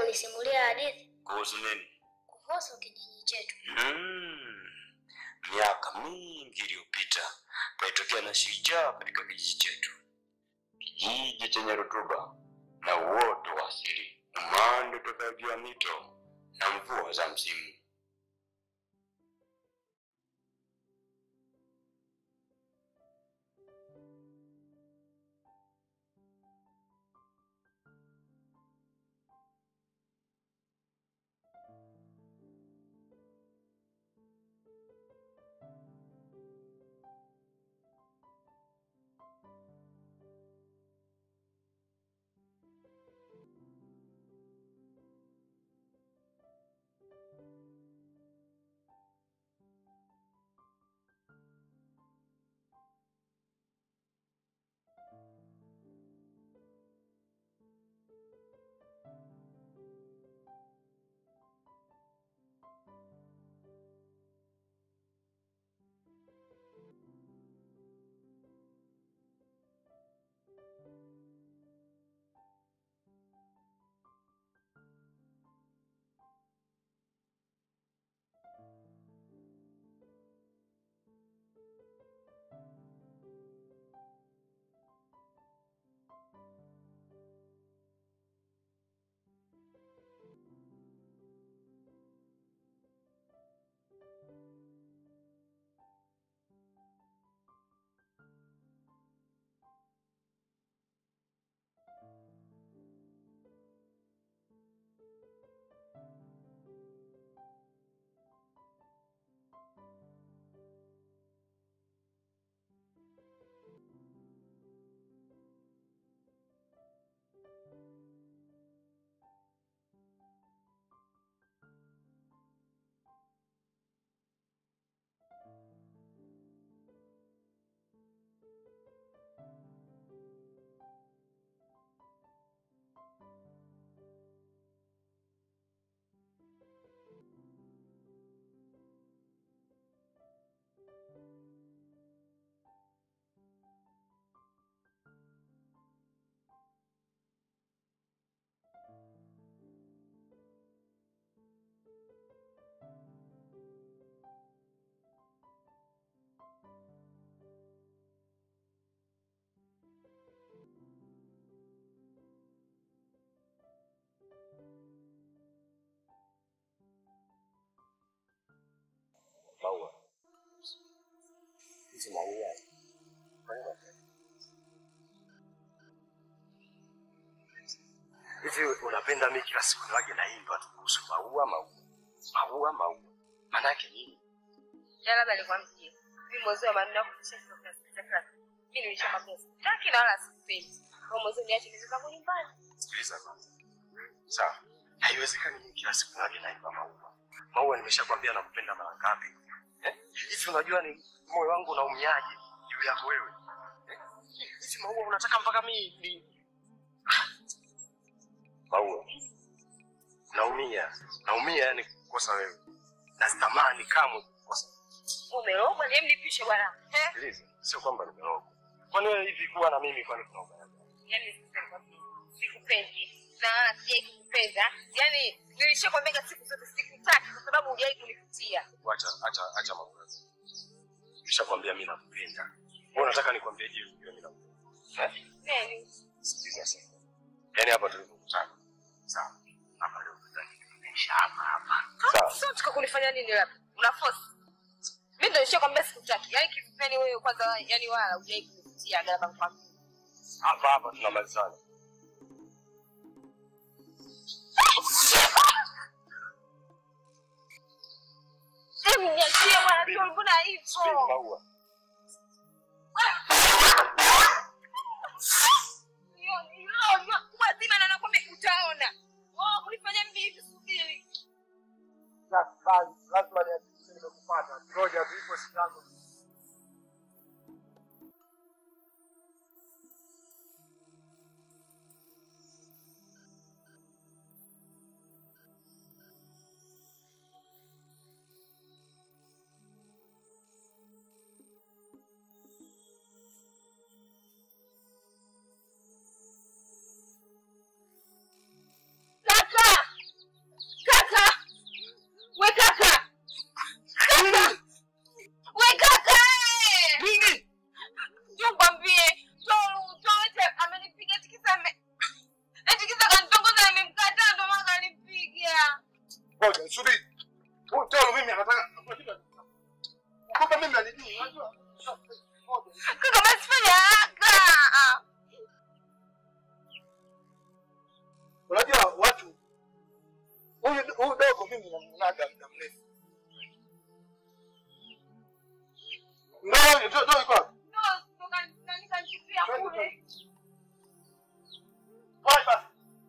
kunisimulia hadithi Kuhusu nini? kuhusu kijiji chetu. Mm. Miaka mingi iliyopita kulitokea na shujaa katika kijiji chetu, kijiji chenye rutuba na uoto wa asili, umande utokao juu ya mito na mvua za msimu. maua hizi maua hivi unapenda mi kila siku niwage naimba tu kuhusu maua maua maua maua maanake nini Ya labda nikwambie. Mimi mwezi wa maneno kufundisha kila kusikiliza kila siku. Mimi nilishakwambia sitaki na wala sipendi. Kwa mwezi niache nizo zangu nyumbani. sikiliza kwanza sawa haiwezekani mimi kila siku niwage naimba maua maua nimeshakwambia nakupenda mara ngapi Eh? hivi unajua ni moyo wangu unaumiaje juu yako wewe Eh? hivi maua unataka mpaka mi ni maua naumia naumia yani kukosa wewe nazitamani kamwe kukosa Umerogwa ni mlipishe bwana. Eh? sikiliza sio kwamba nimerogwa kwani wewe hivi kuwa na mimi kwani kuna ubaya gani? Yaani sikupendi. Sikupendi. Na wala sijai kukupenda. Yaani nilishakwambia siku zote sikutaki kwa sababu hujai kunifutia. acha acha acha mambo yako nishakwambia mimi nakupenda wewe unataka nikwambie je ujue mimi nakupenda eh Nani? sikiliza sasa yani hapa tulipokutana sawa hapa leo tutaki tunaisha hapa hapa sawa Sio tukakunifanya nini labda? Una force. Mimi ndio nishakwambia sikutaki. Yaani kifupeni wewe kwanza yaani wala hujai kunifutia gaba kwa hapa hapa tunamalizana Hebu niachie bwana tu mbona Subiri hivyo? maua wazima na nakwambia utaona. Oh, ulifanya mimi hivi subiri. lazima nihakikishe nimekupata. Ngoja tu ipo siku yangu. unaga muda mrefu. Ndio, ndio, ndio iko. wapi? Wapi basi?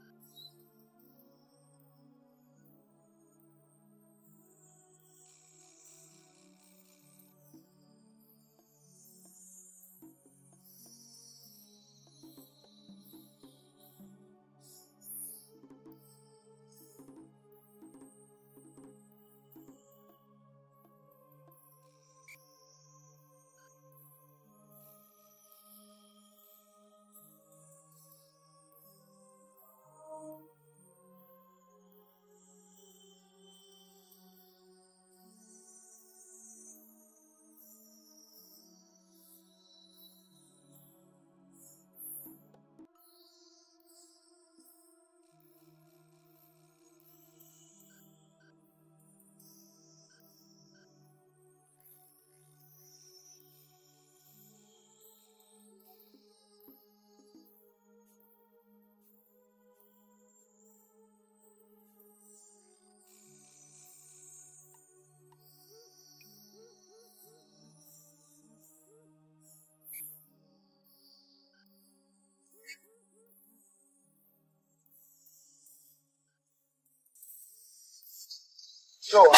Toa.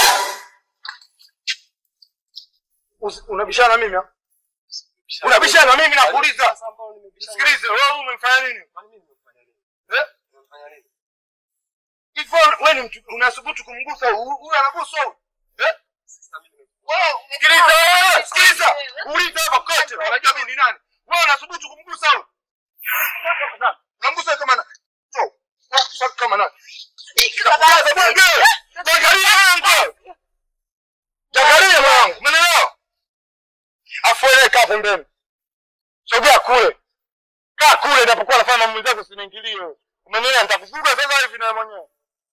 Usi- Unabishana na mimi? ha? Unabishana na mimi nakuuliza. Sasa ambao nimebishana. Sikilize, wewe umefanya nini? Kwani mimi nimefanya nini? Eh? Nimefanya nini? Hivyo wewe ni mtu unasubutu kumgusa huyu huyu anaguswa huyu. Eh? Sasa mimi nime- Wewe sikiliza wewe, sikiliza. Uliza hapa kote, unajua mimi ni nani? Wewe unasubutu kumgusa huyu. Unamgusa kama na. Toa. Unamgusa kama na. Kaza bwana. Jagalia yangu. Jagalia mwanangu, umeelewa? Afu wewe kaa pembeni. Sogea kule. Kaa kule nitapokuwa nafanya mambo zako usiniingilie wewe. Umenielewa? Nitakufuga sasa hivi na mwenyewe.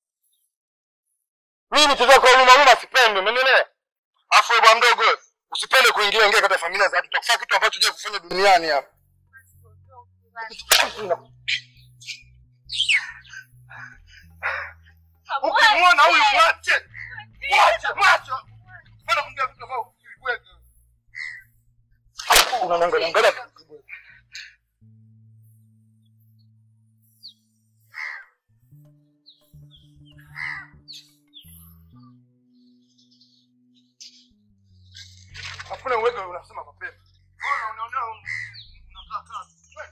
Mimi mtoto kwa huruma huruma sipendi, umenielewa? Afu wewe bwana mdogo, usipende kuingia ingia katika familia za watu. Utakufanya kitu ambacho hujawahi kufanya duniani hapa. Ukimwona huyu mwache. Mwache, mwache. Mbona kumjia vitu ambavyo huviwezi? Unaangalia angalia. Hakuna uwezo unasema mapema. Mbona unaona unakaa kaa.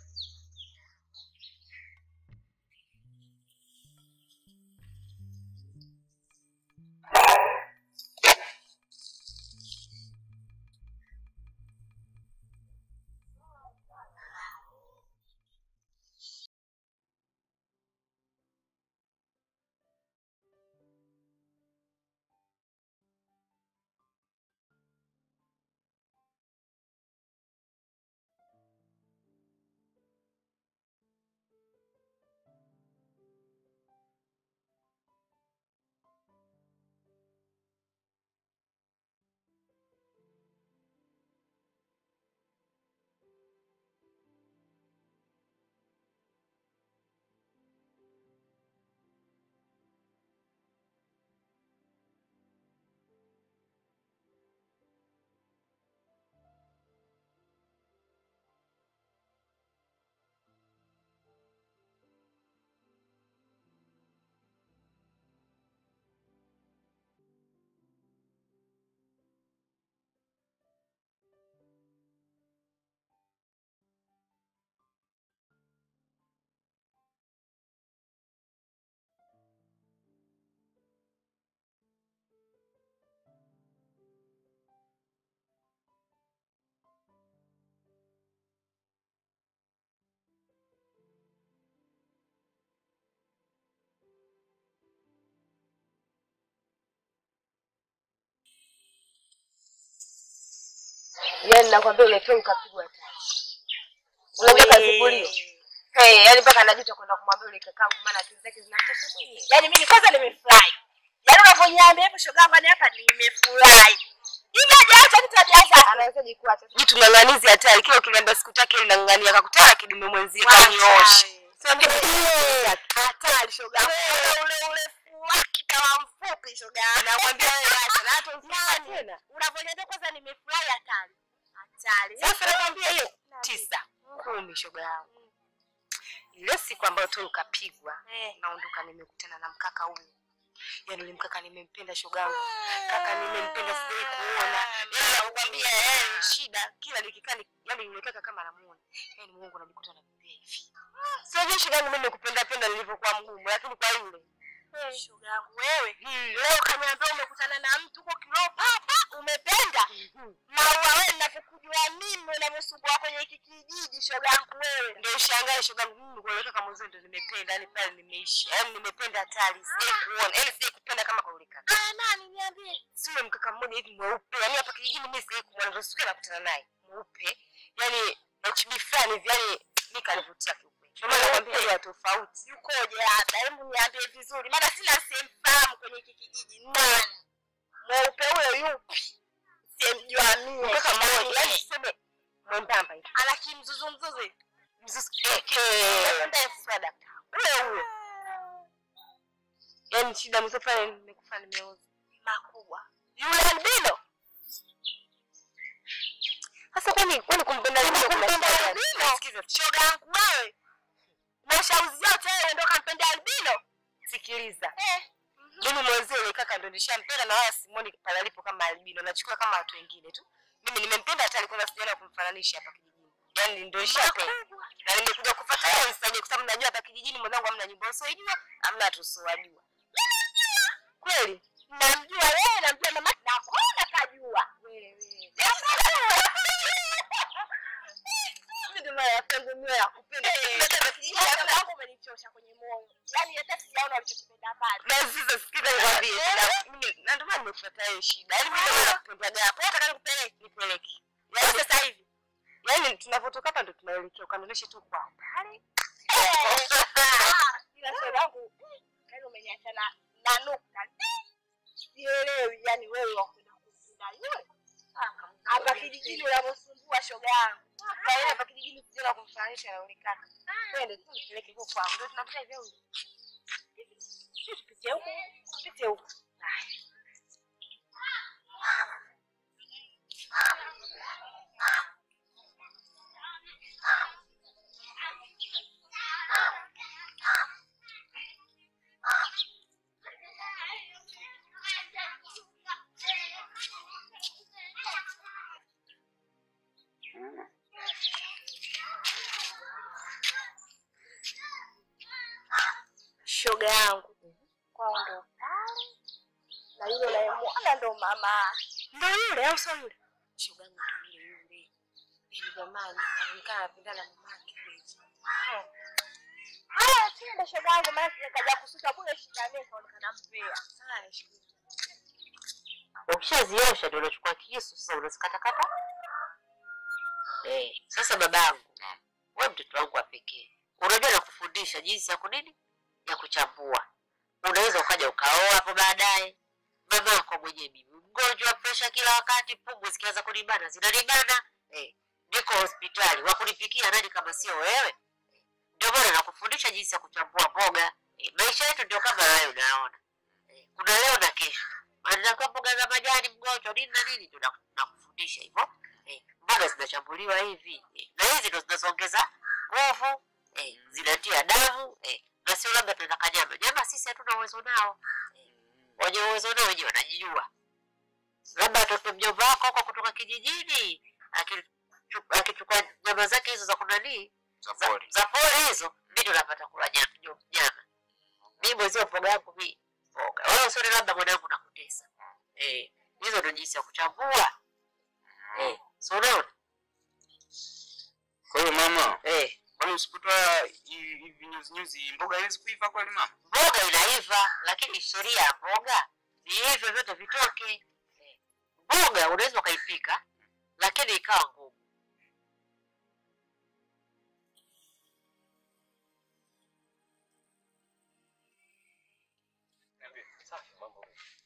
Yaani nakwambia ule tu ukapigwa tashi. Unajua kazibulio. Hey, yaani mpaka anajuta kwenda kumwambia ule kakangu maana akili zake zinamtosha mwenyewe. Yaani mimi kwanza nimefurahi. Yaani unavyoniambia hapo shoga yangu ni hapa nimefurahi. Hivi hajaacha tu tabia zake. Anawezaje kuacha? Mtu ng'ang'anizi hatari kila ukiniambia sikutaki ile nang'ang'ania akakutana kidume mwenzie kaniosha. Sio ndio? Hatari shoga yangu. Ule ule wake kama mfupi shoga yangu. Nakwambia wewe acha na hata usifanye Nani? tena. Unavyoniambia kwanza nimefurahi hatari. Hatari. Sasa nakwambia hiyo Niambie. tisa kumi shoga yangu. Ile siku ambayo tu ukapigwa Eh. naondoka nimekutana na mkaka huyu. Yaani yule mkaka nimempenda shoga yangu. Kaka nimempenda sijai kuona. Yaani nakwambia eh shida kila nikikaa ni- yaani yule kaka kama namuona. Yaani Mungu anajikuta ananipea hivi. Sio je shoga yangu mimi nikupenda penda nilivyokuwa mgumu lakini kwa yule. Shoga yangu wewe. Leo kaniambia umekutana na mtu huko kilo papa umependa. Maua wewe ninavyokujua mimi unavyosumbua kwenye hiki kijiji shoga yangu wewe. Ndio ushangae shoga yangu mimi kwa yule kaka mwanzo ndio nimependa yaani pale nimeishi. Yaani nimependa hatari. Sijai kuona. Yaani sijai kupenda kama kwa yule kaka. Ah, nani niambie. sio mkaka mmoja hivi mweupe yani hapa kijijini mimi sijawahi kumwona ndio siku nakutana naye mweupe yani HB fulani hivi yani mimi kanivutia kiukweli ndio maana nakwambia ya tofauti Yukoje labda? Hebu niambie vizuri. Maana sina simfahamu kwenye hiki kijiji. Nani? Mweupe huyo yupi? Simjua mimi. mkaka mmoja yani tuseme mwembamba hivi Ana kimzuzu mzuzu. mzuzu eh Ndefu sada. huyo huyo yani shida mzee pale nimekufa nimeoza Makubwa. yule albino sasa kwani kwani kumpenda albino kuna Kumpenda shida gani? albino? Sikiza, Shoga yangu wewe. Mashauzi yote wewe ndio kampenda albino. sikiliza Eh. mimi mwenzio yule kaka ndo nishampenda na wala simoni pale alipo kama albino nachukua kama watu wengine tu mimi nimempenda hata alikuwa sijaona kumfananisha hapa kijijini yaani ndo ishapenda Makubwa. na nimekuja kufuata yeye nisaidie kwa sababu najua hapa kijijini mwanangu hamna nyumba usiojua hamna tusiowajua kweli Namjua wewe, namjua mama. Na kona kajua. mimi ndio maana yapenzi mimi ya kupenda Hata kijijini Shoga hamna yangu umenichosha kwenye moyo. Yaani hata sijaona ulichokipenda pale. na sasa sikiza nikwambie shida mimi na ndio maana nimefuata yeye shida yaani mimi ndio nakupenda hapo hata kama nikupeleke nipeleke yaani sasa hivi yaani tunavyotoka hapa ndo tunaelekea ukanionyeshe tu kwa pale Ila shoga yangu, yaani umeniacha na na nukta. Sielewi yani wewe wakwenda kushinda yule. Hapa kijijini unavyosumbua shoga yangu. Kwa hiyo hapa kijijini sijaona kumfananisha na yule kaka twende tu nipeleke huko kwangu ndio tunapita hivyo huko Tupite huku, tupite huku. Shoga yangu. Kwao ndo pale. Na yule unayemwona ndo mama. ndio yule au sio yule shoga yangu ndio yule yule yaani jamani anaonekana anapendana na mamake kweli Haya, tuende shoga yangu, maana sijakaja kusuka bure shida mimi kaonekana mpea. haya shukuru ukishaziosha ndio unachukua kisu sasa unazikatakata eh, sasa babangu we mtoto wangu wa pekee unajua nakufundisha jinsi ya kunini ya kuchambua unaweza ukaja ukaoa hapo baadaye mama yako mwenyewe mimi mgonjwa presha kila wakati pumu zikianza kunibana zinanibana eh, niko hospitali wakunipikia nani kama sio wewe ndio maana nakufundisha jinsi ya kuchambua mboga eh, maisha yetu ndio kama hayo unaona eh, kuna leo na kesho Anataka mboga za majani mgonjwa nini na nini, ndio naku- nakufundisha hivyo. Eh, mboga zinachambuliwa hivi eh, na hizi ndo zinazoongeza nguvu eh, zinatia damu eh, na sio labda tunataka nyama. Nyama sisi hatuna uwezo nao eh, wenye uwezo nao wenyewe wanajijua. Labda atoke mjomba wako huko kutoka kijijini akichu- akichukua nyama zake hizo za kunanii za za, pori. za pori hizo, mi ndo napata kula nyama, nyo- nyama. Mi mwezio mboga yangu mi mboga, wala usione labda mwanangu nakutesa. Eh, hizo ndo jinsi ya kuchambua. Eh, si unaona? Kwa hiyo mama, Eh, kwani usipotoa hi- hivi nyuzi nyuzi mboga haiwezi kuiva kweli mama? mboga inaiva, lakini sheria ya mboga ni hivyo vyote vitoke. Eh, mboga unaweza ukaipika, lakini ikawa ngumu. Safi mambo.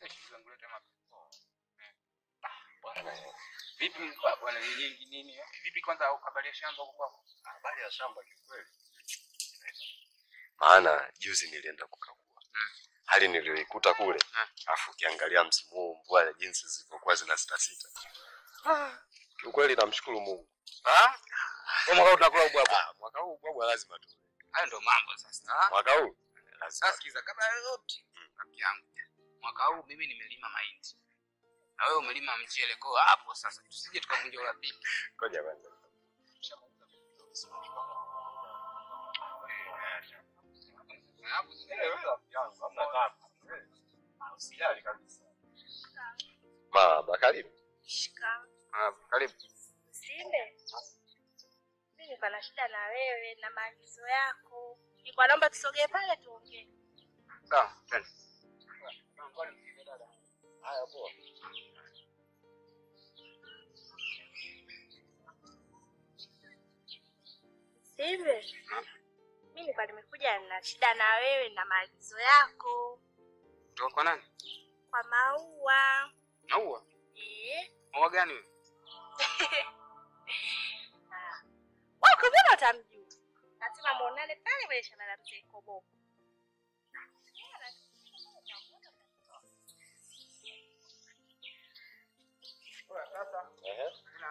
Vipi bwana nini nini? Vipi kwanza habari ya shamba huko kwako? Habari ya shamba kiukweli. Maana juzi nilienda kukagua. hali niliyoikuta kule, Ah. afu ukiangalia msimu huu mvua jinsi zilivyokuwa zina sita sita, kiukweli namshukuru Mungu. Ah? Kwa mwaka huu tunakula ubwabwa. Ah, mwaka huu bwabwa lazima tu, Hayo ndo mambo sasa. Ah? mwaka huu lazima Sasa sikiza, kabla ya yote rafiki yangu, mwaka huu mimi nimelima mahindi na wewe umelima mchele, kwa hapo sasa tusije tukavunja urafiki. ngoja kwanza. Hapo Marahaba, karibu. Ah, karibu. Simbe, mimi niko na shida na wewe na maagizo yako. Nilikuwa naomba tusogee pale tuongee. Sawa, twende. Haya, poa. Simbe, mimi nilikuwa nimekuja na shida na wewe na maagizo yako Kutoka kwa nani? kwa maua. Maua. Eh, Maua gani wewe? wako mbona utamjua? Lazima muonane pale kwenye shamba la mzee Kobobo. Ehe.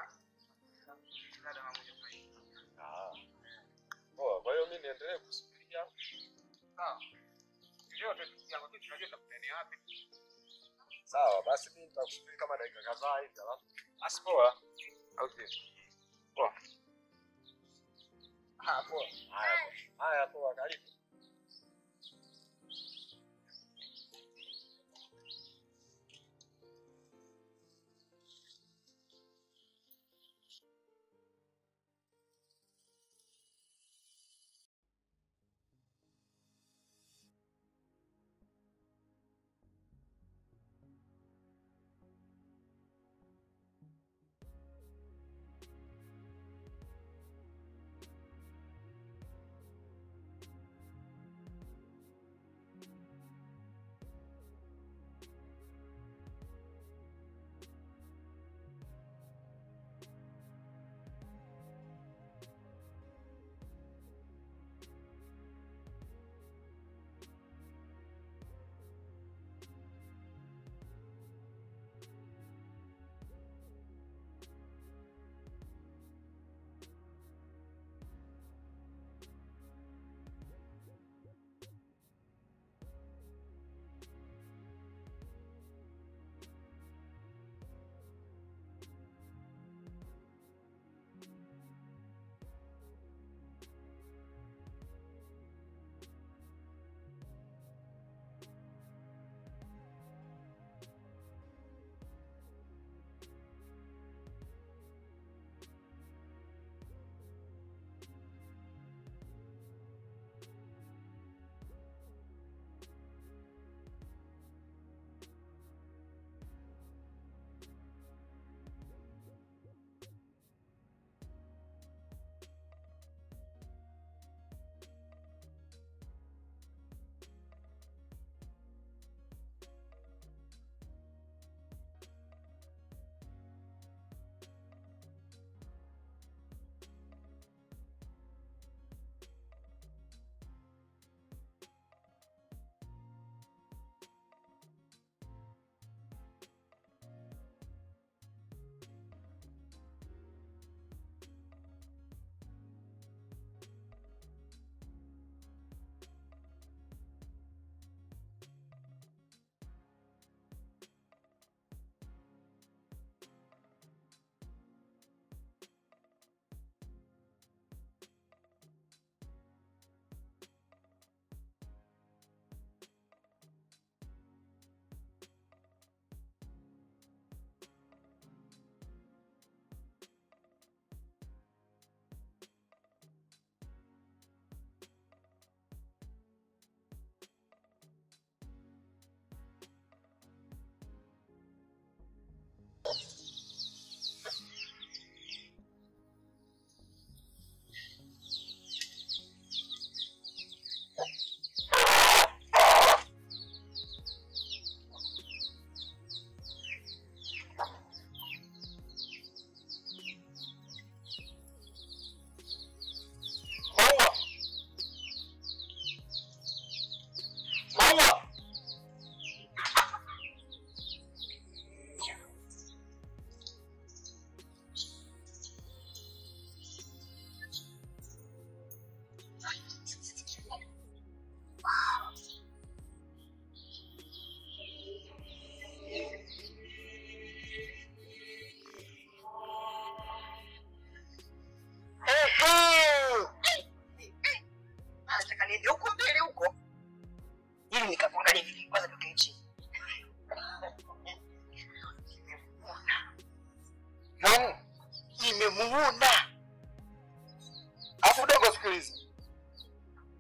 Ah. Poa, kwa hiyo mimi niendelee kusubiria. Sawa. Leo tunajua tutakutania wapi? Sawa, basi mimi nitakusubiri kama dakika kadhaa hivi alafu. Basi poa. Au sio? Poa. Ah, poa. Haya. Haya, poa, karibu.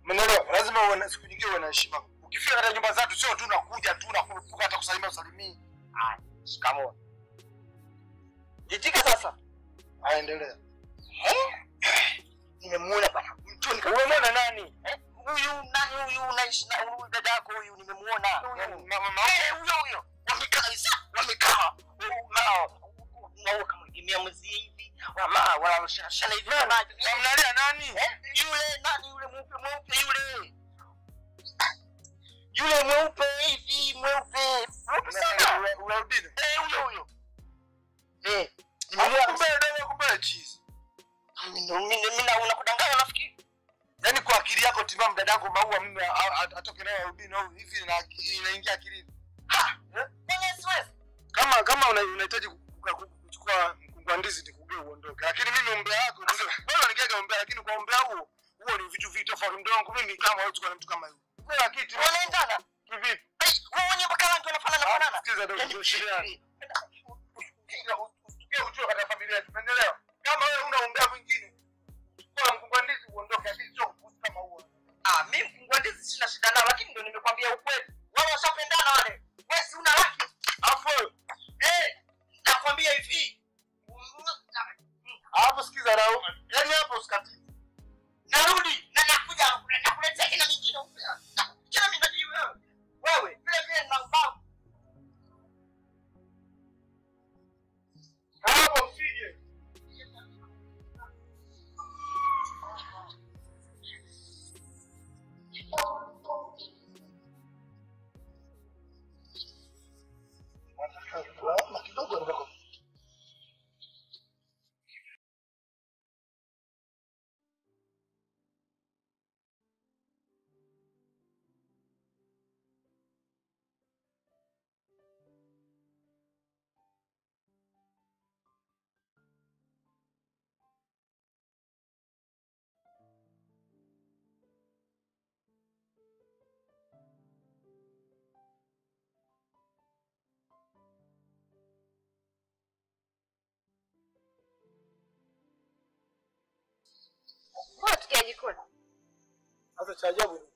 Umeelewa? Lazima uwe na siku nyingine uwe na heshima. Ukifika katika nyumba zetu sio tu unakuja tu unakurupuka hata kusalimia usalimii. Haya, shikamoo. Itika sasa. Aendelea. Nimemuona bana. Mtoni Umemwona nani? Eh, huyu nani huyu unaishi na huyu dada yako huyu nimemuona. Yaani, Huyu. ma- ma- Eh, huyo huyo. Wamekaa kabisa. Wamekaa. Nao. Nao kama kimia mzee hivi. Wama wanashana hivi kama Mnalia nani? Eh, yule nani yule mweupe mweupe yule. Yule mweupe hivi mweupe. Mweupe sana. Unaudini? Eh, huyo huyo. Eh, Nimelia kumbe ndio kumbe cheese. mimi mimi na unakudanganya nafikiri. Yaani kwa akili yako timamu dadangu maua mimi a- a- atoke naye Rubini au hivi na inaingia akilini. Mwenye siwezi. Kama kama una- unahitaji kuka- ku- kuchukua mkungu wa ndizi nikugee uondoke. Lakini mimi umbea wako bora ningega umbea lakini kwa umbea huo huo ni vitu vitu tofauti mdongo mimi kama wewe chukua mtu kama yule. Kwa kitu Wanaendana. vipi? Eh, wewe mwenye mpaka rangi wanafanana fanana. Sikiza ndio Yaani, kushiriana. eh, Usikie ujue katika familia yetu. Umeelewa? Kama wewe una umbea mwingine chukua mkungu wa ndizi uondoke lakini sio kuhusu kama huo. Ah, mimi mfungua ndizi sina shida nao, lakini ndio nimekwambia ukweli. Wao washapendana wale. Wewe si una haki. Alafu wewe Eh, nakwambia hivi. hapo sikiza na yaani hapo usikati. Narudi na nakuja nakuletea kila nyingine upya. Kila mimi najui wewe. Wewe vile vile na ubavu. Hapo usije. kidogo ndio Mbona tukia jikoni? Sasa cha ajabu ni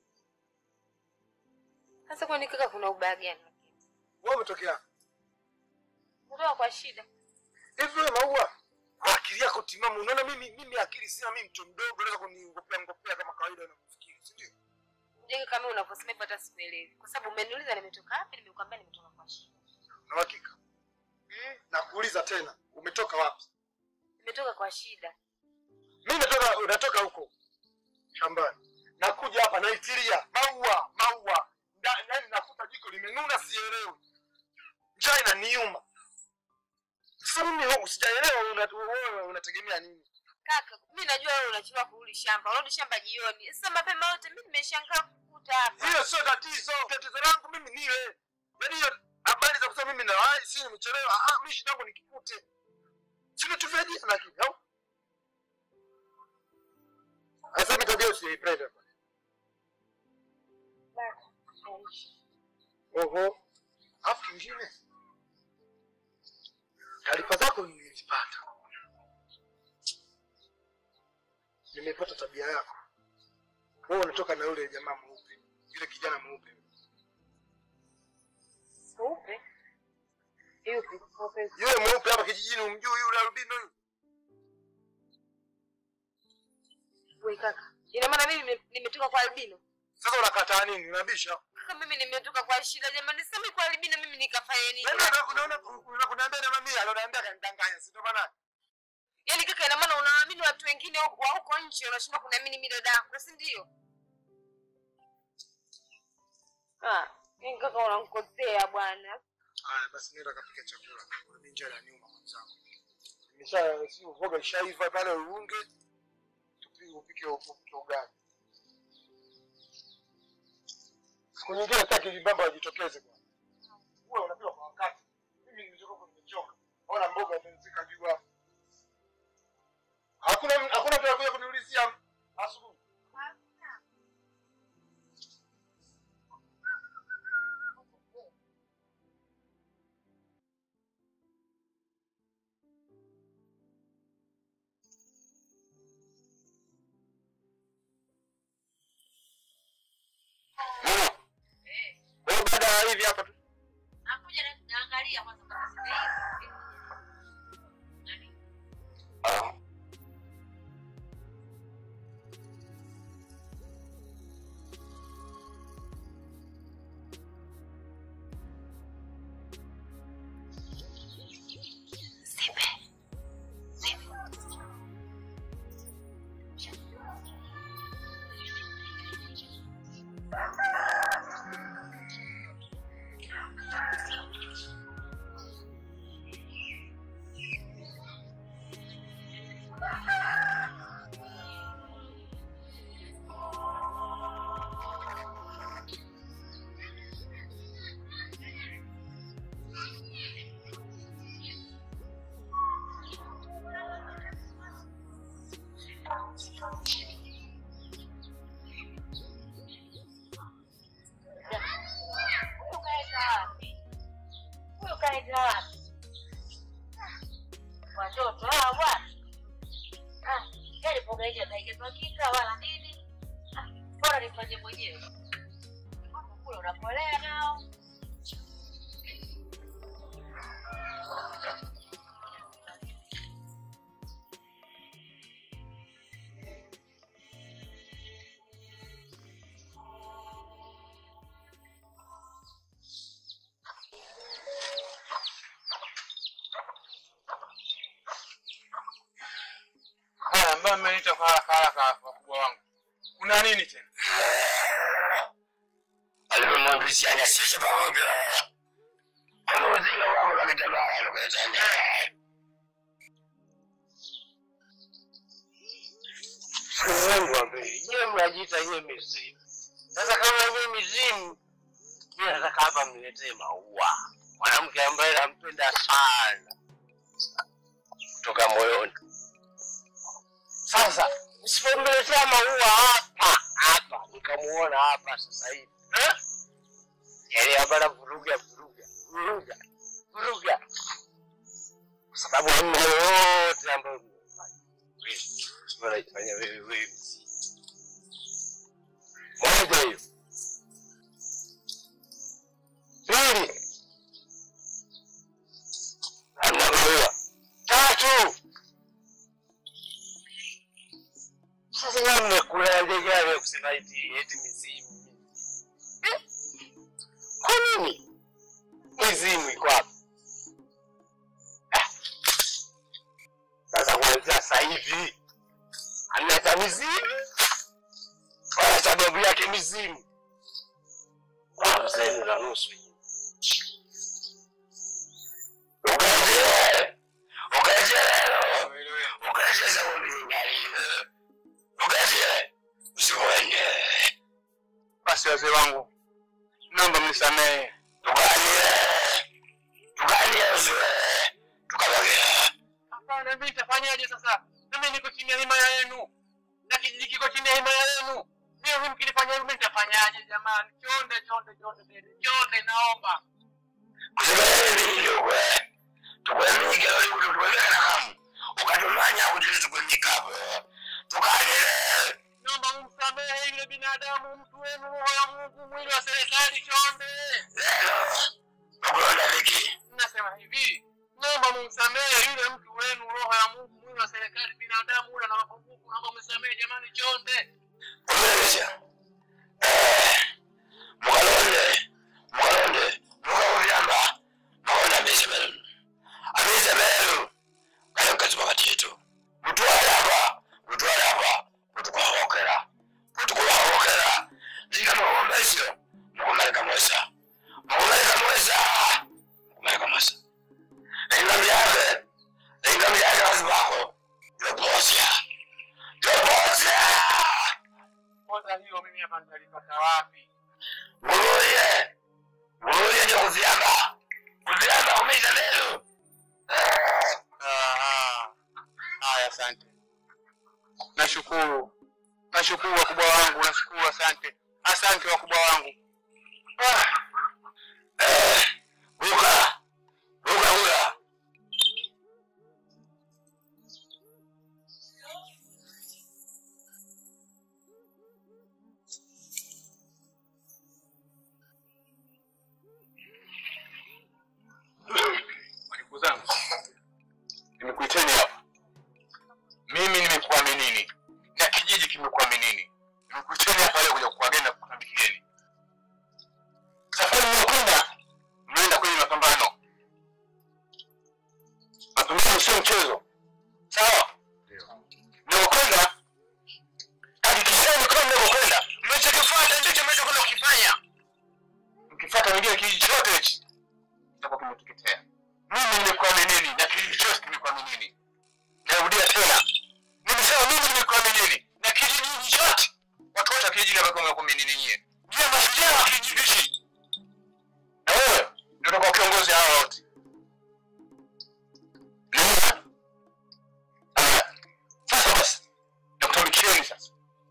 Sasa kwani kaka kuna ubaya gani? wewe umetokea. Kutoka kwa shida. Hivi wewe maua kwa akili yako timamu unaona mimi mimi akili sina mimi mtu mdogo naweza kuniongopea ngopea kama kawaida unavyofikiri, si ndio? Mjinga kama unavyosema hivyo hata simuelewi. Kwa sababu umeniuliza nimetoka wapi, nimekuambia nimetoka kwa shida. Na hakika. Mm, Nakuuliza tena, umetoka wapi? nimetoka kwa shida. Mimi natoka unatoka huko shambani. Nakuja hapa naitilia maua, maua. Nda- Yaani nakuta jiko limenuna sielewi. Njaa inaniuma. Sasa mimi huku sijaelewa una- wewe unategemea nini? Kaka, mimi najua wewe unachelewa kurudi shamba. Unarudi shamba jioni. Sasa mapema yote mimi nimeshangaa kukuta hapa. Hiyo sio tatizo. Tatizo langu mimi nile. Yaani hiyo habari za kusema mimi nawahi si nimechelewa. Ah, mimi shida yangu nikikute. Sina tu vya jana lakini au? Sasa mimi tabia usiipenda. Oho. Alafu kingine. Taarifa zako nilizipata. Nimepata tabia yako. Wewe unatoka na yule jamaa mweupe, yule kijana mweupe. Mweupe? Yupi? Mweupe. Yule mweupe hapa kijijini umjui yule albino yule. Wewe kaka. Ina maana mimi nime- nimetoka kwa albino. Sasa unakataa nini? Unabisha? Kaka mimi nimetoka kwa shida jamani. Sasa mimi kwa albino mimi nikafanya nini? Yaani unataka kunaona unakuniambia na mami aloniambia kanidanganya, si ndio maana? Yaani kaka ina maana unaamini watu wengine wa wa huko nje unashindwa kuniamini mimi dada yako, si ndio? Ah, mimi kaka unanikosea bwana. Haya basi nenda kapika chakula. Mimi njaa ya nyuma mwenzangu. Nimesha si uvoga ishaiva pale uunge. Tupige upike upike ugali. Siku nyingine sitaki vibamba wajitokeze bwana. Wewe unapika kwa wakati. Mimi nimechoka kwa nimechoka. Ona mboga imezika juu hapo. Hakuna hakuna mtu anakuja kuniulizia asubuhi. hivi hapa tu. Nakuja na naangalia kwanza kama zimeiva. Ah. Huyu kaenda wapi? Huyu kaenda wapi? Watoto hawa bwana. Ah, yale mboga hizi ataigezwa kika wala nini? Ah, bora nifanye mwenyewe. Hapo kule unapolea nao. Haya, ambayo mmeniita kwa haraka haraka wakubwa wangu. Kuna nini tena? Alivyomwangishia sisi pamoja. Amewazinga wako na kitambaa aloketani. Mungu wa mbele, je, mnajiita hiyo mizimu? Sasa kama hiyo mizimu, mimi nataka hapa mniletee maua, mwanamke ambaye nampenda sana kutoka moyoni. Sasa msipomletea maua hapa hapa, nikamuona hapa sasa hivi eh? yaani hapa na vuruga vuruga vuruga vuruga, kwa sababu hamna yoyote ambayo mmefanya wewe unaifanya wewe wewe mzima. Moja hiyo. Pili. Hamna maua. Tatu. Sasa nyinyi mmekulaje gani ya kusema eti eti mizimu? Eh? Kwa nini? Mizimu iko wapi? Ah. Sasa kuanzia sasa hivi analeta mizimu wala sababu yake mizimu hamsini na nusu ukazie ukazie leo ukazie sabuni nyingali ukazie usikwende Basi wazee wangu, naomba mnisamehe. tukalie tukalie usiwe tukabakia Hapana, mimi nitafanyaje sasa? Mimi niko chini ya himaya yenu na kijiji kiko chini ya himaya yenu. Mimi mkinifanya hivyo, mimi nitafanyaje jamani? Chonde chonde chonde chonde, chonde, naomba kusekeleliliwe tukwemike tukwemike na kamu ukatumanya kuti tukwemikapo tukalile naomba mumsamehe yule binadamu, mtu wenu, roho ya Mungu, mwili wa serikali. Chonde, lelo ukulonda viki nasema hivi, naomba mumsamehe yule mtu wenu, roho ya Mungu, mwili wa serikali, binadamu ule na mapungufu. Naomba msamehe jamani, chonde. kumelesha mukalonde mukalonde mukakuvyamba mukaona misemelu amisemelu kale mkazi pakati yetu mutwale apa mutwale apa mutukwahokera mutukulahokera ndikamakombesyo mukumalika mwesa mukumalika mwesa mukumalika mwesa ingamu yake ingamu yake wazi wako yoposya yoposya Kwanza hiyo mimi hapa nitalipata wapi? Nguruye, nguruye ndio kuvyamba, kuvyamba kumeza leo. Ah, Haya, asante, nashukuru, nashukuru wakubwa wangu, nashukuru, asante, asante wakubwa wangu. Ah, eh, Buka, buka, buka. sio mchezo sawa mnaokwenda hakikisheni kama mnapokwenda mnachokifuata ndicho mnachokwenda kukifanya mkifuata wengine kijiji chote hichi kitakuwa kimetuketea mimi nimekuaminini na kijiji chote kimekuaminini narudia tena nimesema mimi nimekuaminini na kijiji chote watu wote wa kijiji hapa wamekuaminini nyie nyie mashujaa wa kijiji hichi na wewe ndio utakuwa kiongozi hawa wote Unaona? Aya. sasa basi nakutumikieni sasa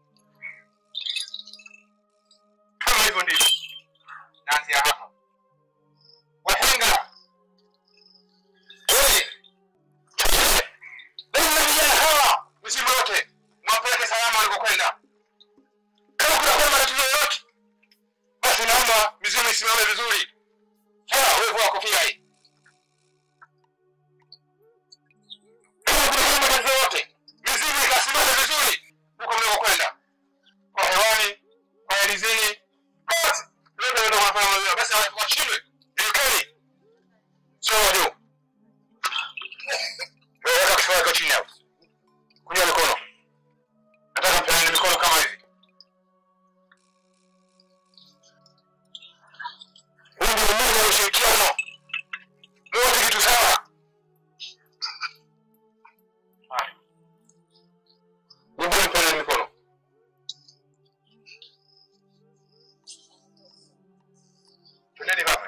kama hivyo ndivyo naanzia hapa wahenga wewe Lazima vijana hawa msimu wote mwapeleke salama walikokwenda. Kama kunakuwa na matatizo yoyote, basi naomba mizimu isimame vizuri. Sawa, wewe vua kofia hii. Kama kunakuwa na matatizo yoyote, mizimu ikasimame vizuri huko mlikokwenda, kwa hewani, kwa alizini, kote. Leo ndio wanafanya mazuri. Basi washindwe, ilekeni sio wajuu. Wewe weka kifua chako chini hapo. Kunja mikono. Nataka mpeane mikono kama hivi. Huu ndio umoja wa ushirikiano. Wote kitu sawa. Haya. Nimbie mpeane mikono. Twendeni hapa.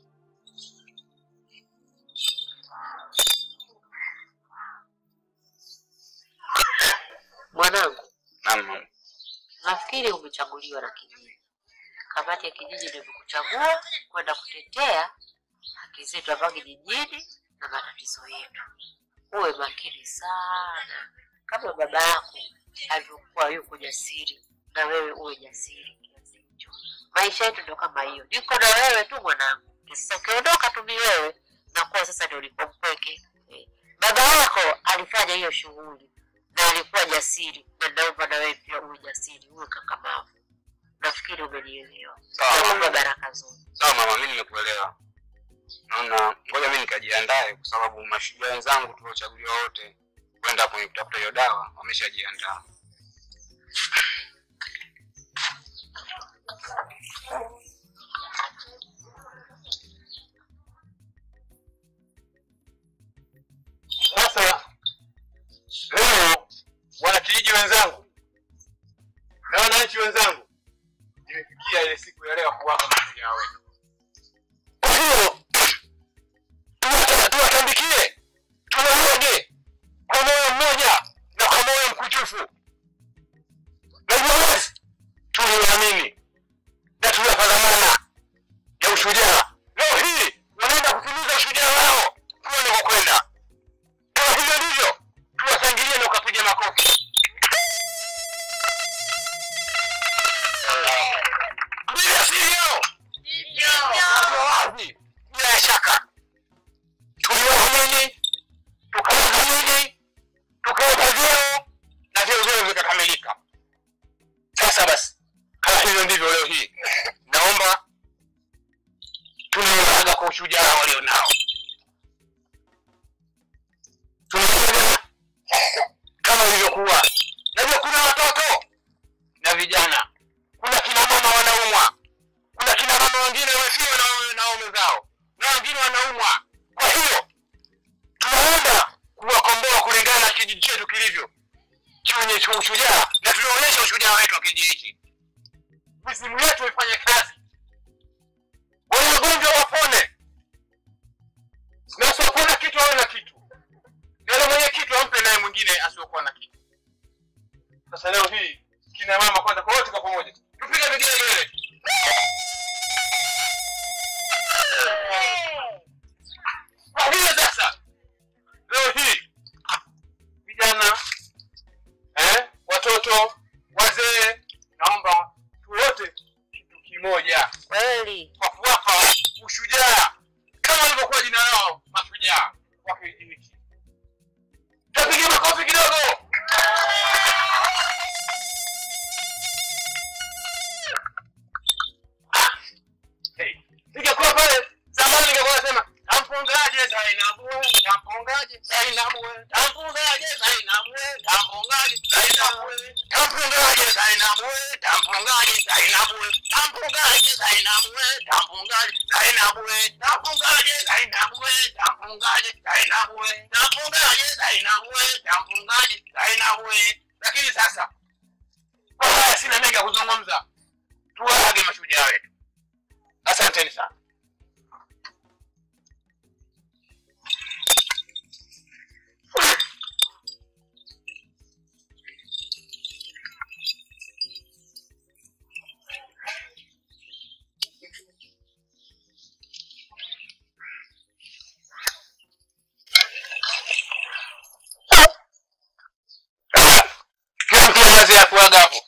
Mwanangu, Naam, mama. nafikiri umechaguliwa na kijiji. Kamati ya kijiji ndio imekuchagua kwenda kutetea haki zetu hapa kijijini na matatizo yetu. Uwe makini sana, kama baba yako alivyokuwa yuko jasiri, na wewe uwe jasiri kiasi hicho. Maisha yetu ndio kama hiyo, niko na wewe tu mwanangu. Sasa ukiondoka tu ni wewe, nakuwa sasa ndio ulipo mpweke. Eh, Baba yako alifanya hiyo shughuli na alikuwa jasiri, na naomba na wewe pia uwe jasiri, uwe kakamavu. Nafikiri umenielewa. Sawa, Naomba mama. baraka zote. Sawa mama, mimi nimekuelewa. Naona ngoja mimi nikajiandae kwa sababu mashujaa wenzangu tuliochaguliwa wote kwenda kwenye kutafuta hiyo dawa wameshajiandaa. Sasa leo wanakijiji wenzangu na wananchi wenzangu, imefikia ile siku ya leo kuwaga mashujaa wetu. Kwa hiyo tuwata- tuwatambikie, tuwaoge kwa moyo mmoja na kwa moyo mkujufu, na hivyo basi tuliamini na tuliwapa dhamana ya ushujaa. Leo hii wanaenda kutimiza ushujaa wao kule wanakokwenda. Kama hivyo ndivyo, tuwashangilie na ukapiga makofi. Bila sivyo, ndio wazi, bila shaka tuliwaamini, tukawadhamini, tukawapa vyeo na vyeo vyao vikakamilika. Sasa basi, kama hivyo ndivyo, leo hii naomba tunaiaga kwa ushujaa walionao tunaona kama ilivyokuwa. Najua kuna watoto na vijana, kuna kina mama wanaumwa, kuna kina mama wengine wamefiwa na waume- na waume zao, na wengine wanaumwa. Kwa hiyo tunaenda kuwakomboa kulingana na kijiji chetu kilivyo chenye cha ushujaa, na tunaonyesha ushujaa wetu wa kijiji hiki. Mizimu yetu ifanye kazi, wenye wagonjwa wapone, na wasiopona kitu awe na kitu na yule mwenye kitu ampe naye mwingine asiokuwa na kitu. Sasa leo hii kina mama kwanza, kwa wote kwa pamoja tupige vigelegele. Kwa hiyo sasa leo hii vijana eh, watoto, wazee, naomba tuwote kitu kimoja Kweli. kwa kuwapa ushujaa kama walivyokuwa jina lao mashujaa wa kijiji hiki. Tapiga makofi kidogo. Hey, ningekuwa pale zamani ningekuwa nasema nampungaje Zainabu, nampungaje Zainabu. tampungaje Zainabu we, tampungaje Zainabu we, tampungaje Zainabu we, tampungaje Zainabu we, tampungaje Zainabu we, tampungaje Zainabu we, tampungaje Zainabu we, tampungaje Zainabu we, tampungaje Zainabu we. Lakini sasa kwa haya sina mengi ya kuzungumza, tuwaage mashujaa wetu. Asanteni sana. Kila mtu kazi ya kuaga hapo.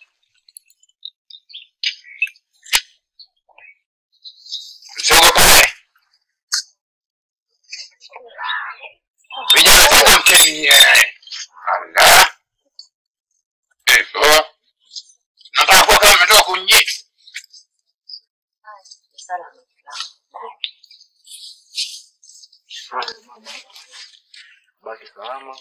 Msiogopae. Vijana tena mkeni yeye. Allah. Eso. Nataka kuwa kama umetoka kunyi. Baki salama.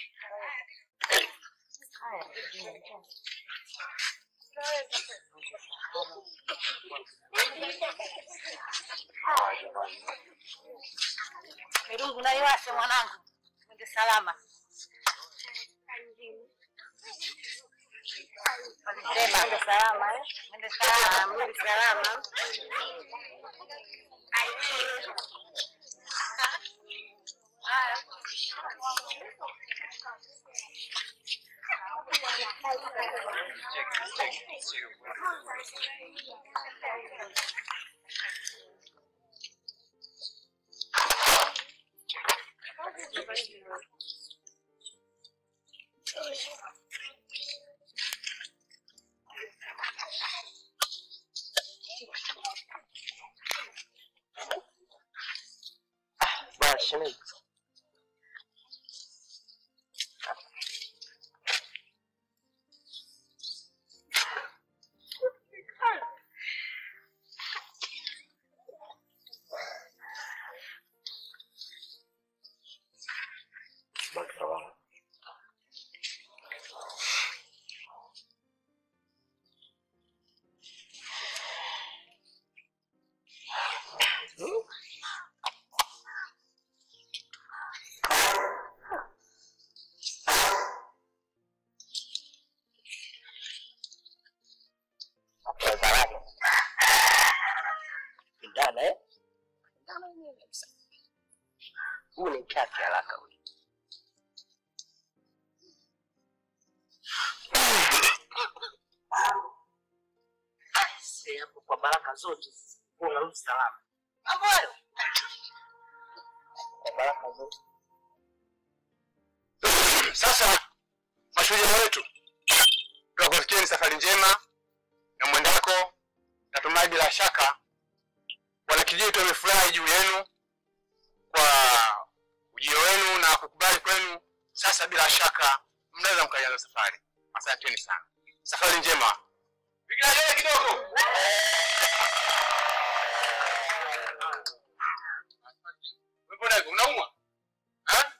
Mirungu naiwashe mwanangu, mwende salama. Walisema mwende salama, eh? Mwende salama, mwende salama. Basi shemeji. Baki salama. Ndana eh? Ndana yenyewe kabisa. Huu ni mchache haraka huyu. Aise, hapo kwa baraka zote unarudi salama. Mambo hayo. Kwa baraka zote. Sasa mashujaa wetu, tuwakutakieni safari njema na mwendako. Natumai bila shaka wanakijiji wetu wamefurahi juu yenu kwa ujio wenu na kukubali kwenu. Sasa bila shaka mnaweza mkaianza safari. Asanteni sana, safari njema. Vigelegele kidogo. Mbona hivyo unaumwa? Ha?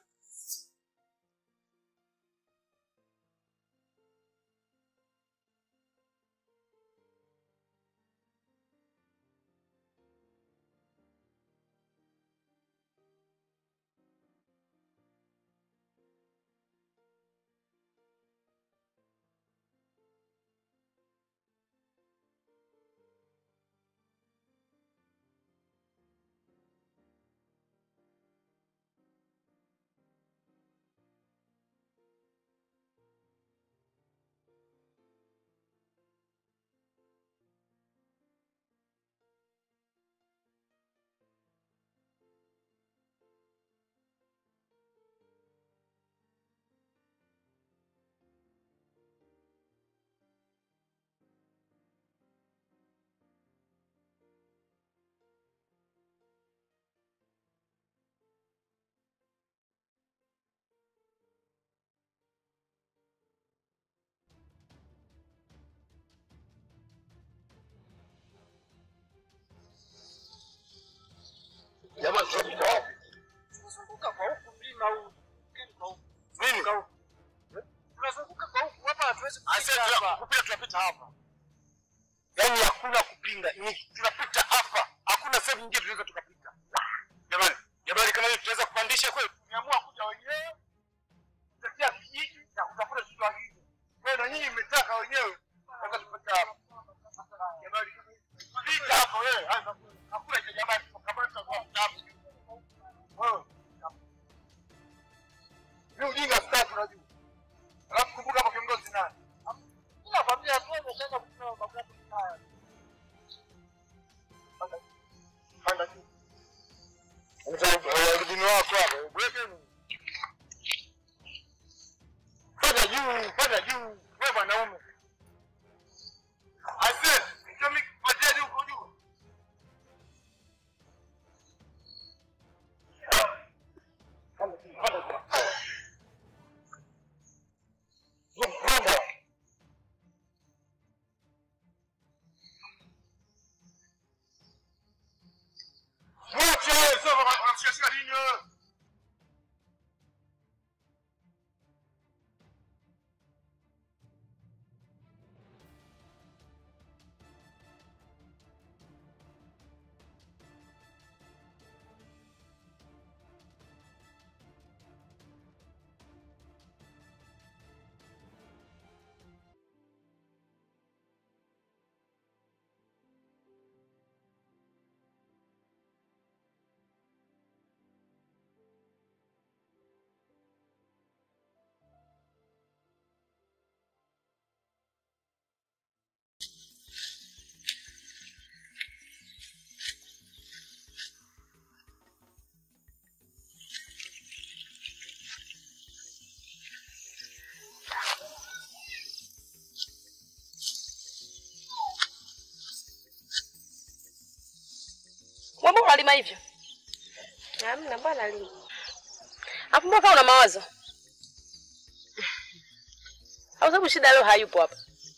Jamani, tunazunguka wapi? Tunazunguka kwa huku mlima huu. Kwa huku. Nini? Kwa huku. Eh? Tunazunguka tunapita hapa, yaani hakuna kupinga, ni tunapita hapa, hakuna sehemu nyingine tunaweza tukapita. Jamani, jamani, kama hiyo tunaweza kupandisha kweli? Tumeamua kuja wenyewe kutetea kijiji na kutafuta Kiswahili. Kwa hiyo na nyinyi mmetaka wenyewe, sasa tupita hapa. Jamani, pita hapo wewe, anza hakuna cha jamani, tukamata kwa mtamu. Wewe ni ujinga sasa tunajua. Alafu kumbuka hapo kiongozi nani? Nakwambia tu umeshaanza kusema mambo yako mbaya. Panda juu. Mtani wako hapo, weke Panda juu, panda juu. Wewe mwanaume. Ase, ndio mimi patia juu huko juu. Panda juu, panda juu. Panda. Mwache, sio unamshikashika nini wewe? Wewe mbona unalima hivyo? Hamna bwana lini. Hapo mbona kama una mawazo? Au sababu shida leo hayupo hapa?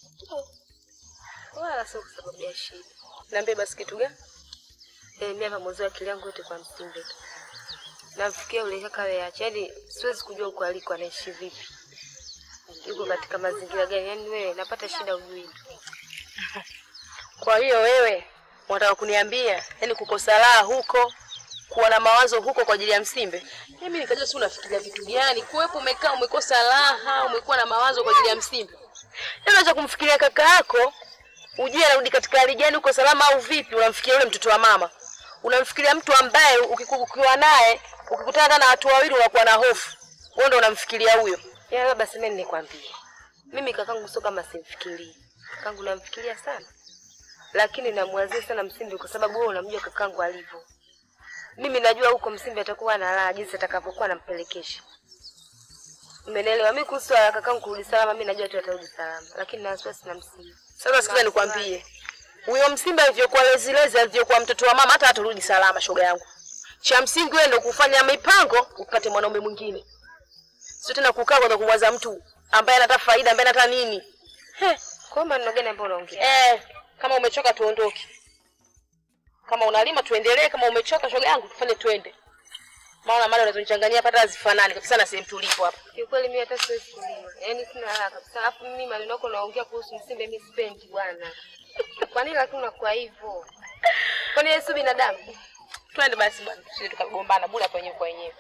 Wala sio kwa sababu ya shida. Niambie basi kitu gani? Eh, mimi hapa mwanzo akili yangu yote kwa msimbe tu. Namfikia yule kaka weache, yaani siwezi kujua huko aliko anaishi vipi. Yuko katika mazingira gani? Yaani wewe napata shida ujui tu. Kwa hiyo wewe unataka kuniambia yani kukosa raha huko kuwa na mawazo huko kwa ajili ya Msimbe? Mimi nikajua si unafikiria vitu gani? Kuwepo umekaa umekosa raha, umekuwa na mawazo kwa ajili ya Msimbe. Yaani unaweza kumfikiria kaka yako ujue anarudi katika hali gani, uko salama au vipi? Unamfikiria yule mtoto wa mama, unamfikiria mtu ambaye ukiku- ukiwa naye ukikutana na watu wawili unakuwa na hofu. Wewe ndio unamfikiria huyo. Yaani labda sema nikwambie. Mimi kakangu sio kama simfikirii. Kakangu namfikiria sana. Lakini namwazia sana Msimbi kwa sababu wewe unamjua kakangu alivyo. Mimi najua huko Msimbi atakuwa na raha jinsi atakavyokuwa nampelekesha. Umenielewa? Mimi kuhusu swala la kakangu kurudi salama, mimi najua tu atarudi salama, lakini na wasiwasi na Msimbi. Sasa sikiza nikwambie, huyo Msimbe alivyokuwa lezilezi, alivyokuwa mtoto wa mama, hata hatarudi salama, shoga yangu. Cha msingi wewe ndio kufanya mipango upate mwanaume mwingine, sio tena kukaa kwanza kumwaza mtu ambaye anataka faida, ambaye anataka nini. He, Kwa hiyo maneno gani ambayo unaongea? eh, kama umechoka tuondoke, kama unalima tuendelee, kama umechoka shoga yangu tufanye twende. Maana mali unazonichanganyia hapa hata hazifanani kabisa na sehemu tulipo hapa. Kiukweli mimi hata siwezi kulima. Yaani sina raha kabisa. Alafu mimi maneno yako unaongea kuhusu Msimbe mimi sipendi bwana. Kwa nini lakini unakuwa hivyo? Kwani yeye si binadamu? Twende basi bwana, tusije tukagombana bure hapa wenyewe kwa wenyewe.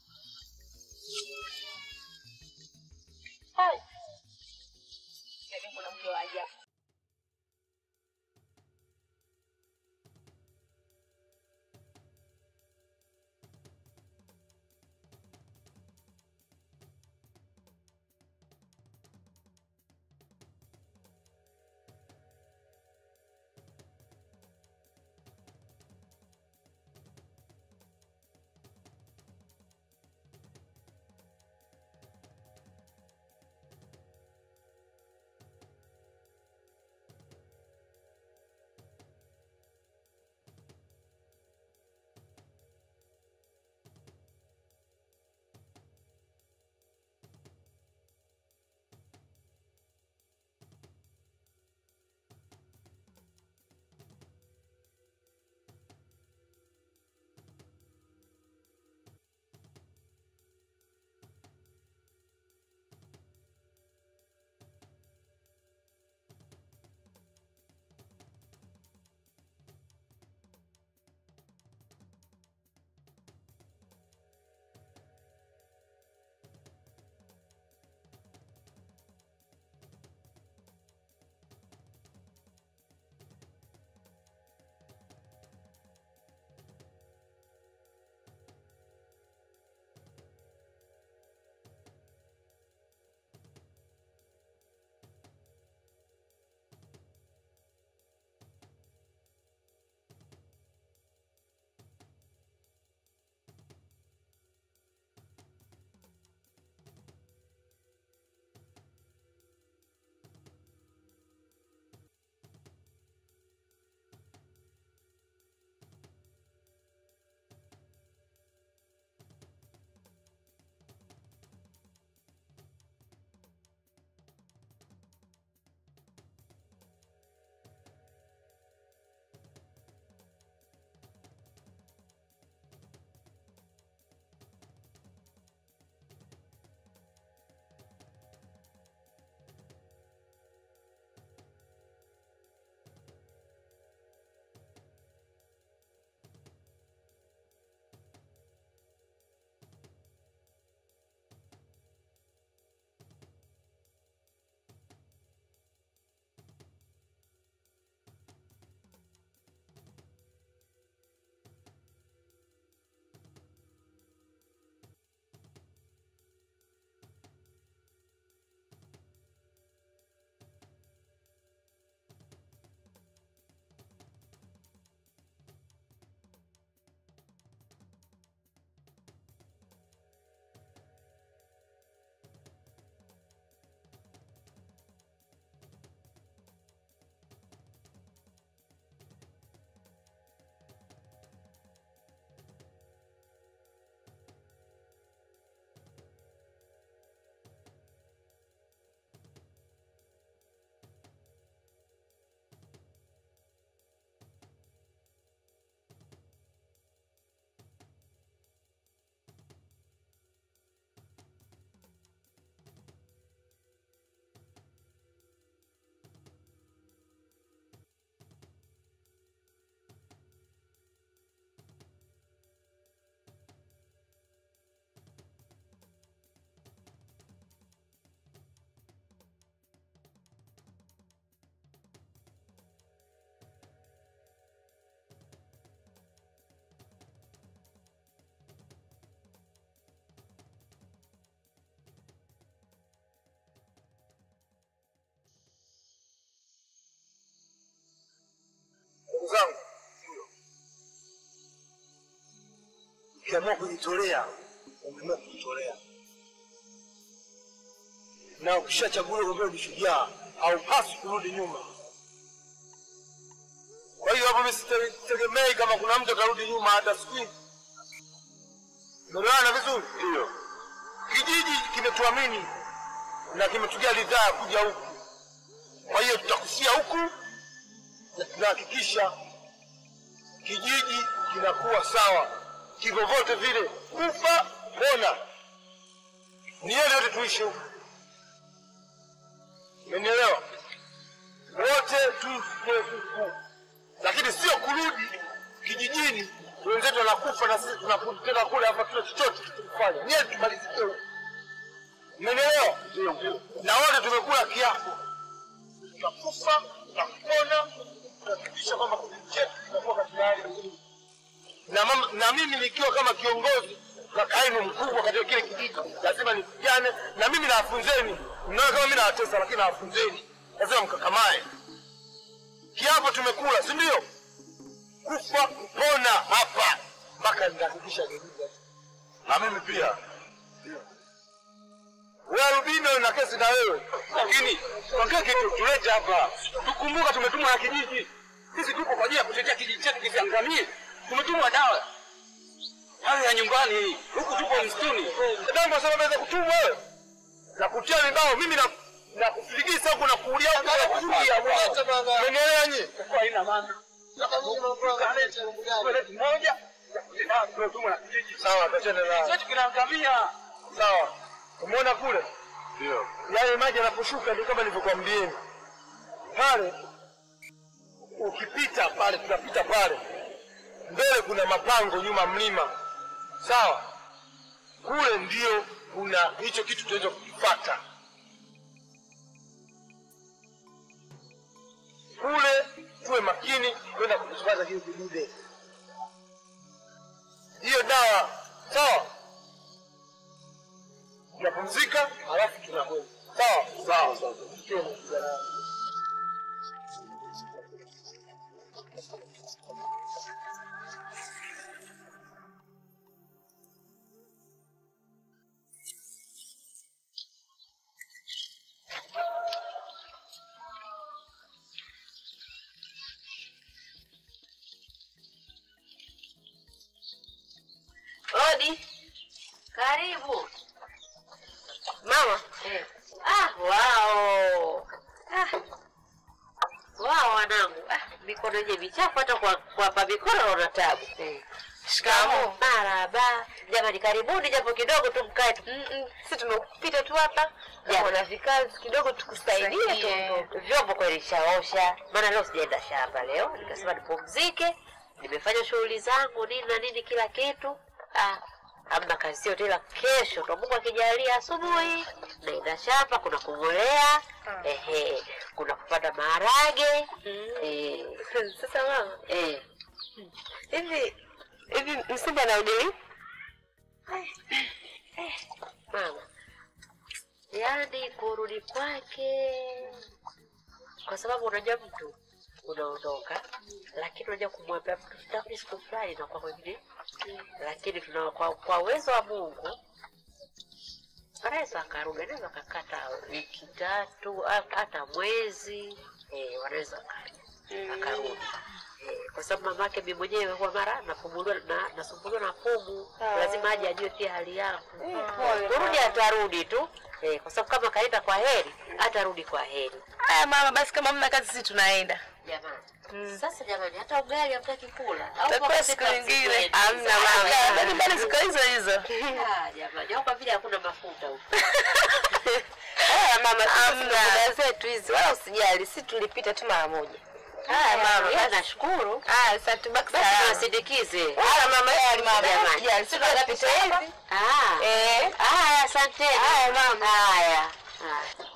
Hai. Yaani kuna mke wa ajabu. ukiamua kujitolea umeamua kujitolea, na ukishachaguliwa kwamba ni shujaa haupaswi kurudi nyuma. Kwa hiyo hapo mimi sitegemei kama kuna mtu atarudi nyuma hata siku hizi. Umeelewana vizuri? Ndio. Kijiji kimetuamini na kimetugia ridhaa ya kuja huku, kwa hiyo tutakufia huku na tunahakikisha kijiji kinakuwa sawa kivyovyote vile, kufa pona, ni yale yote tuishi huku. Umenielewa? Wote tufe huku, lakini sio kurudi kijijini wenzetu wanakufa na sisi tunakuja tena kule, hapa tuna chochote tukifanya, ni yetu tumalizikie huku. Umenielewa? Na wote tumekula kiapo, tutakufa tutapona, tutahakikisha kwamba kijiji chetu kinakuwa katika hali nzuri na, mama, na mimi nikiwa kama kiongozi na kaimu mkubwa katika kile kijiji lazima nipigane na mimi nawafunzeni. Mnaona kama mimi nawatesa, lakini nawafunzeni, lazima mkakamae. Kiapo tumekula, si ndio? Kufa kupona hapa mpaka nitahakikisha kijiji. Na mimi pia wewe Albino na kesi na wewe, lakini ongea kitu tulete hapa. Tukumbuka tumetumwa na kijiji, sisi tuko kwa ajili ya kutetea kijiji chetu kisiangamie. Tumetumwa dawa hayo ya nyumbani, huku tupo msituni. Dadangu asema naweza kutumwa wewe na kutia vibao, mimi na na kufiligisa huku na kuulia huku na kuzuia. Umenielewa nyie? Kwa haina maana. Moja tumetumwa na kijiji. Sawa, tachana na chetu kinaangamia. Sawa, umeona kule? Ndio. Yale maji yanaposhuka ndio kama nilivyokuambieni pale, ukipita pale, tunapita pale mbele kuna mapango nyuma mlima, sawa. Kule ndio kuna hicho kitu tunaweza kukipata kule. Tuwe makini kwenda kukipata kile kidude, hiyo dawa, sawa. Tunapumzika halafu tunakwenda, sawa sawa sawa. Odi, karibu Mama, eh. Ah, wao ah. Wao wanangu ah, mikono yenye michafu hata kwa kuwapa mikono naona tabu eh. shikamoo. Maraba jamani, karibuni japo kidogo tu mkae tu Si tumepita tu hapa Ya. wana vikazi kidogo tukusaidie tuondoke. vyombo kweli shaosha, maana leo sijaenda shamba leo, nikasema nipumzike, nimefanya shughuli zangu nini na nini kila kitu. Ah, amna kazi yote, ila kesho ndo Mungu akijalia, asubuhi naenda shamba, kuna kung'olea ehe, kuna kupanda maharage eh, Sasa mama, eh. hivi hivi Msimba anarudi lini? mama, yaani kurudi kwake, kwa sababu unajua mtu unaondoka, lakini unajua kumwambia mtu tutarudi siku fulani na kwa kwengine, lakini tuna kwa, kwa uwezo wa Mungu anaweza akarudi, anaweza akakata wiki tatu a- hata mwezi eh, wanaweza akaja akarudi Eh, kwa sababu mamake mimi mwenyewe kwa mara napumuliwa na nasumbuliwa na pumu, lazima aje ajue pia hali yangu. Kurudi atarudi tu eh, kwa sababu kama kaenda kwa heri atarudi kwa heri. Haya mama, basi kama mna kazi sisi tunaenda. Jamani, sasa jamani, hata ugali hamtaki kula au Takuwa kwa siku kupika nyingine. mzigo Hamna wenu? mama. Ah, Bado bado siku hizo hizo. ah, jamani, au kwa vile hakuna mafuta huko. Haya mama, sisi tuna boda zetu hizi, wala usijali, sisi tulipita tu mara moja. Haya mama, Yeye basi. nashukuru. Haya, sasa tubaki Basi salama. tuwasindikize. Haya mama, yale mama, Jamani. usijali, sisi tunapita hivi. Ah. Eh. Haya, asanteni. Haya, mama. Haya. Haya.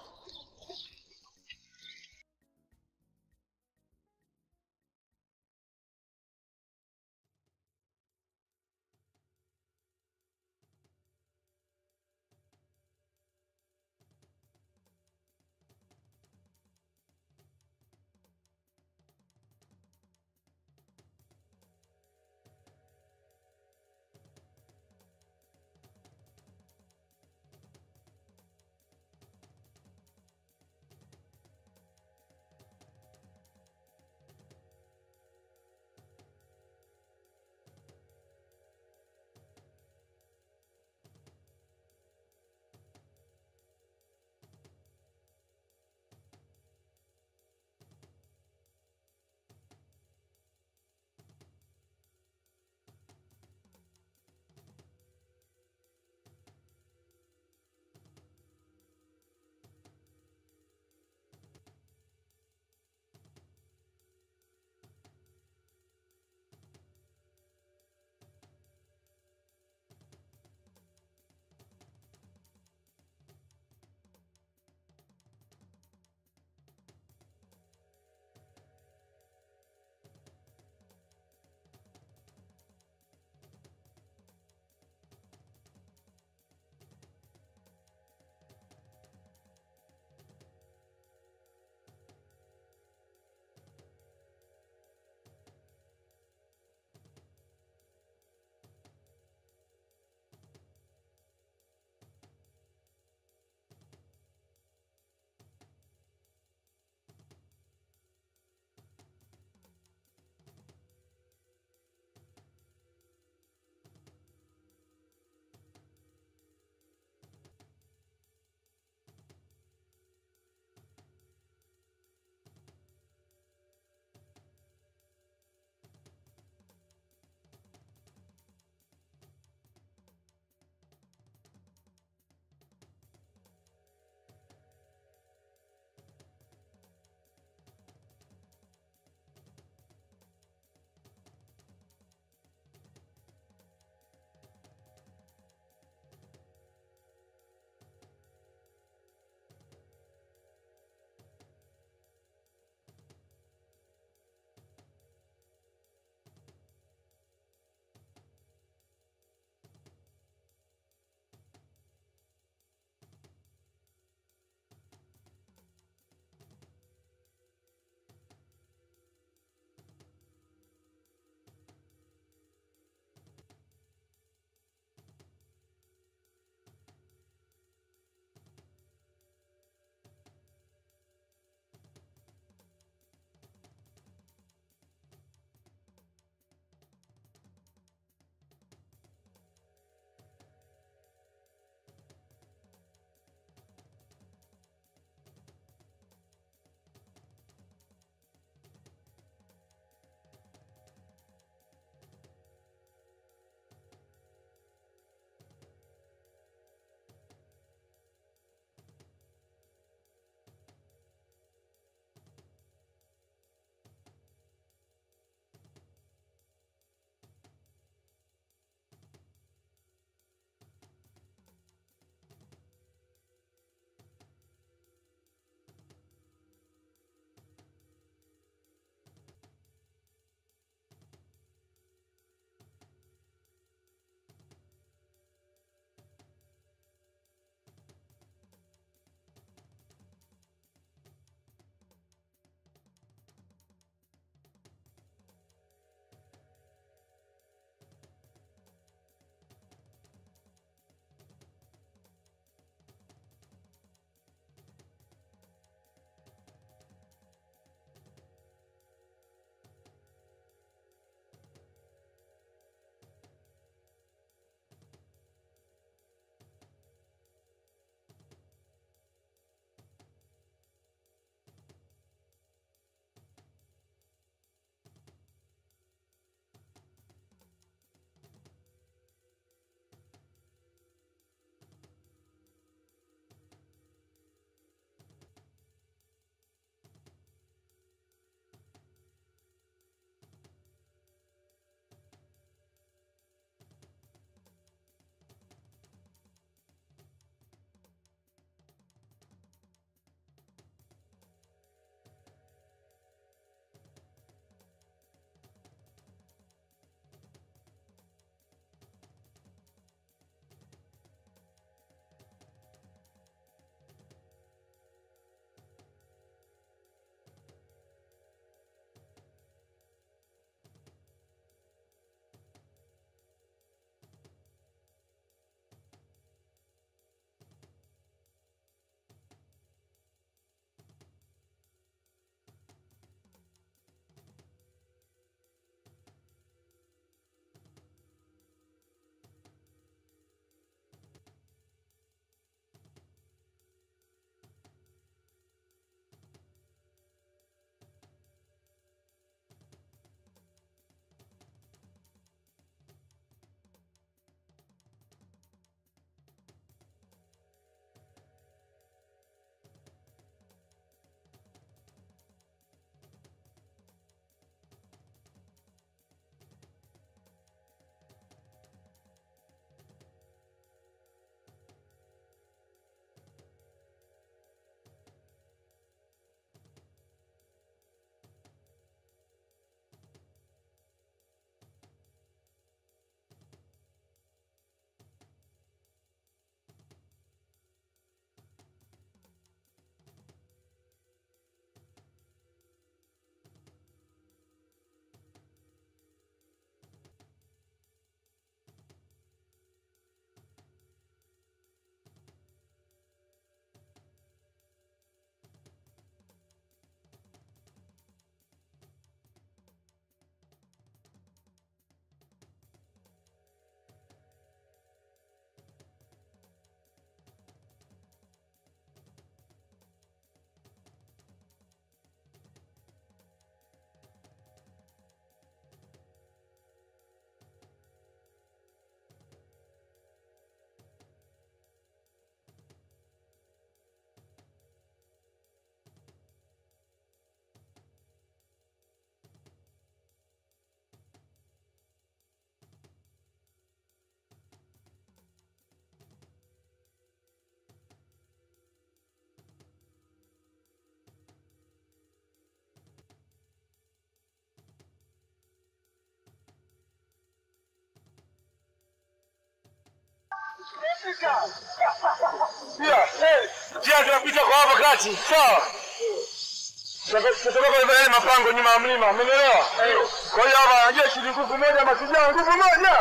Pia, njia tunapita kwa hapa kati, sawa? Tutatoka kwa yale mapango nyuma ya mlima, umeelewa? Kwa hiyo hapa jeshi ni nguvu moja, mashujaa nguvu moja.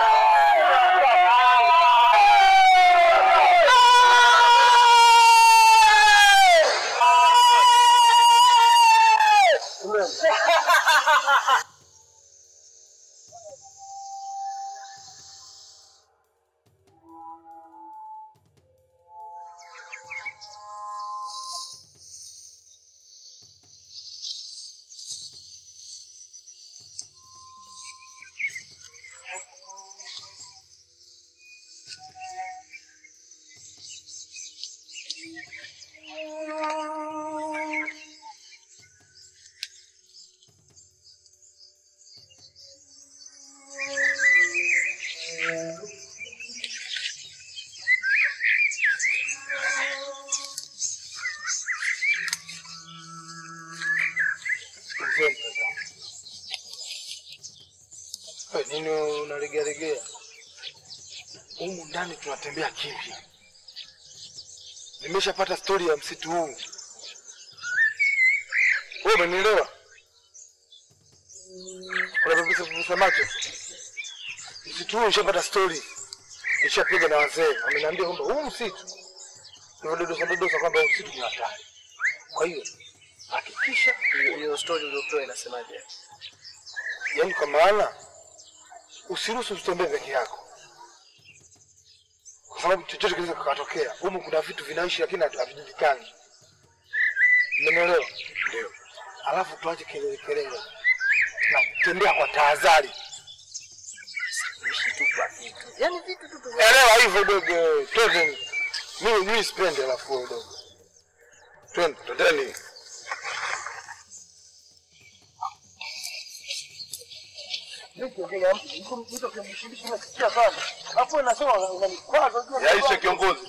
Wewe nini unalegealegea? Humu ndani tunatembea kimya. Nimeshapata stori ya msitu huu. Wewe umenielewa? Unapepesa pepesa macho. Msitu huu nishapata stori. Nishapiga na wazee. Wameniambia kwamba huu msitu unadodosa dodosa kwamba huu msitu ni hatari. Kwa hiyo hakikisha Hiyo story uliotoa inasemaje? yaani kwa maana usiruhusu usitembee peke yako, kwa sababu chochote kinaweza kikatokea. Humu kuna vitu vinaishi lakini hatu- havijulikani. Umenielewa? Ndio. Alafu tuache kelele kelele na kutembea kwa tahadhari. Ishi tu kwa vitu. Yaani vitu tu tu. Elewa hivyo dogo. Twende. Mimi mimi sipendi alafu wewe dogo. Twende, twendeni. Yaishe kiongozi.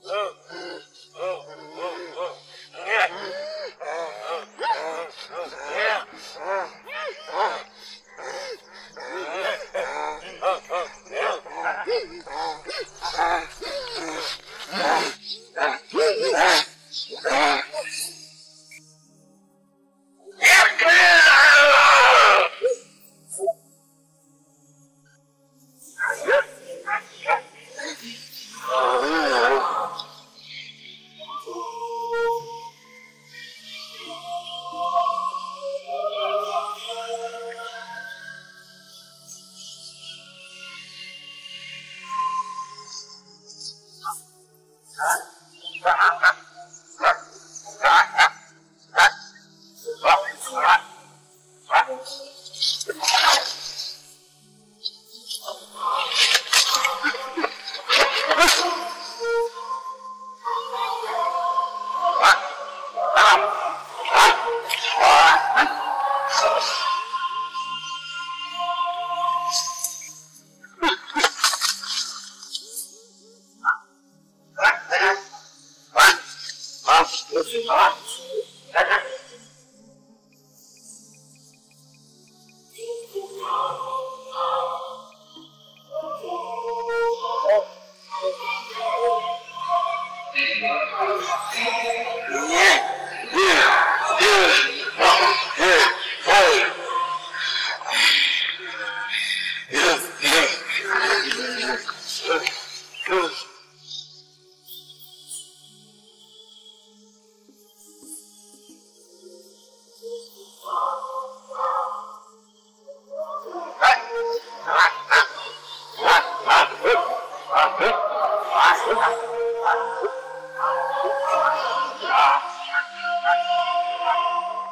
Ah!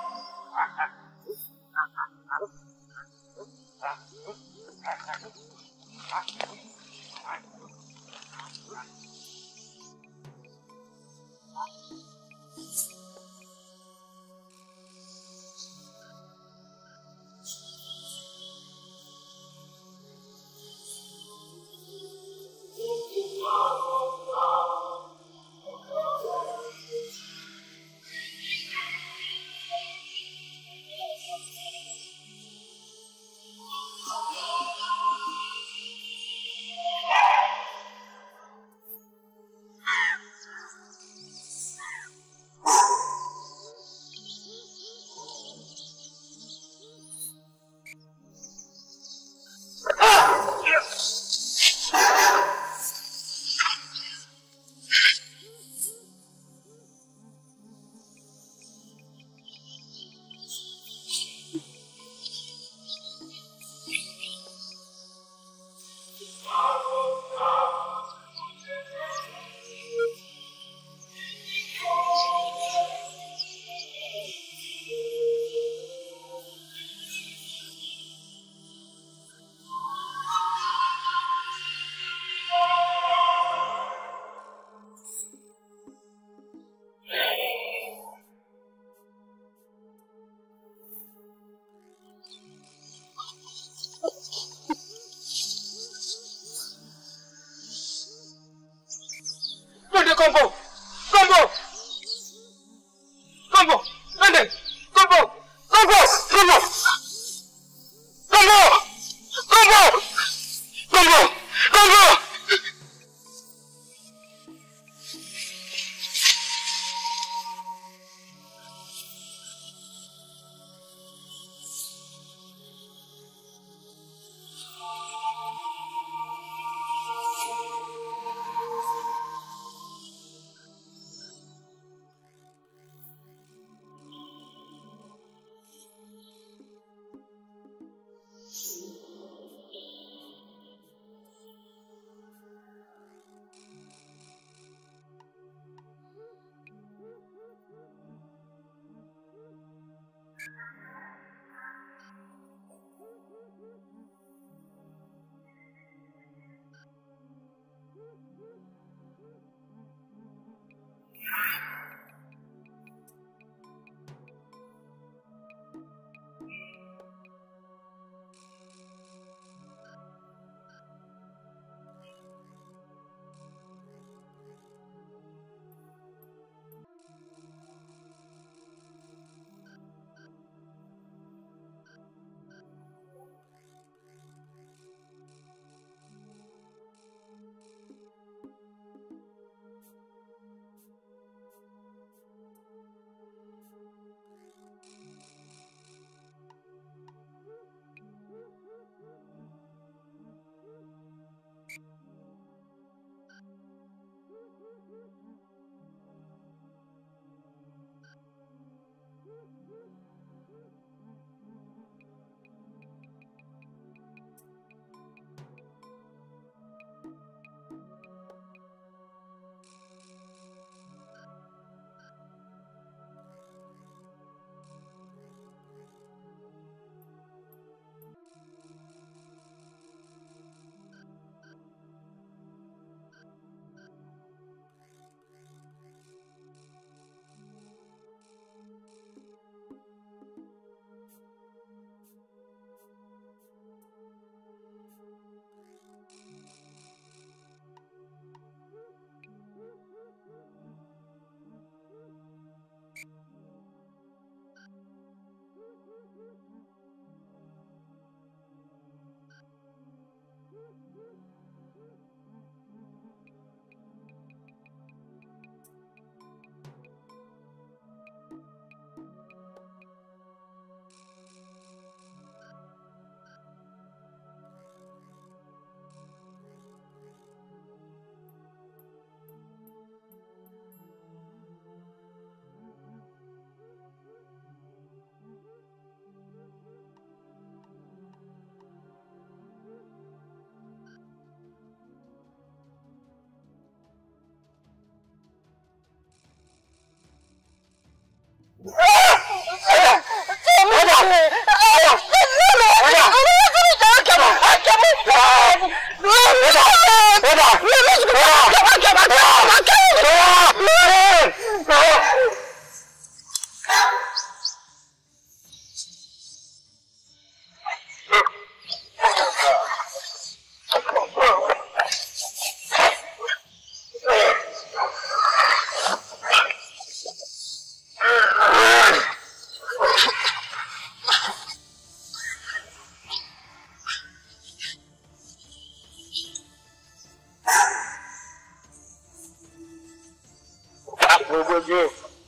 Ngoje.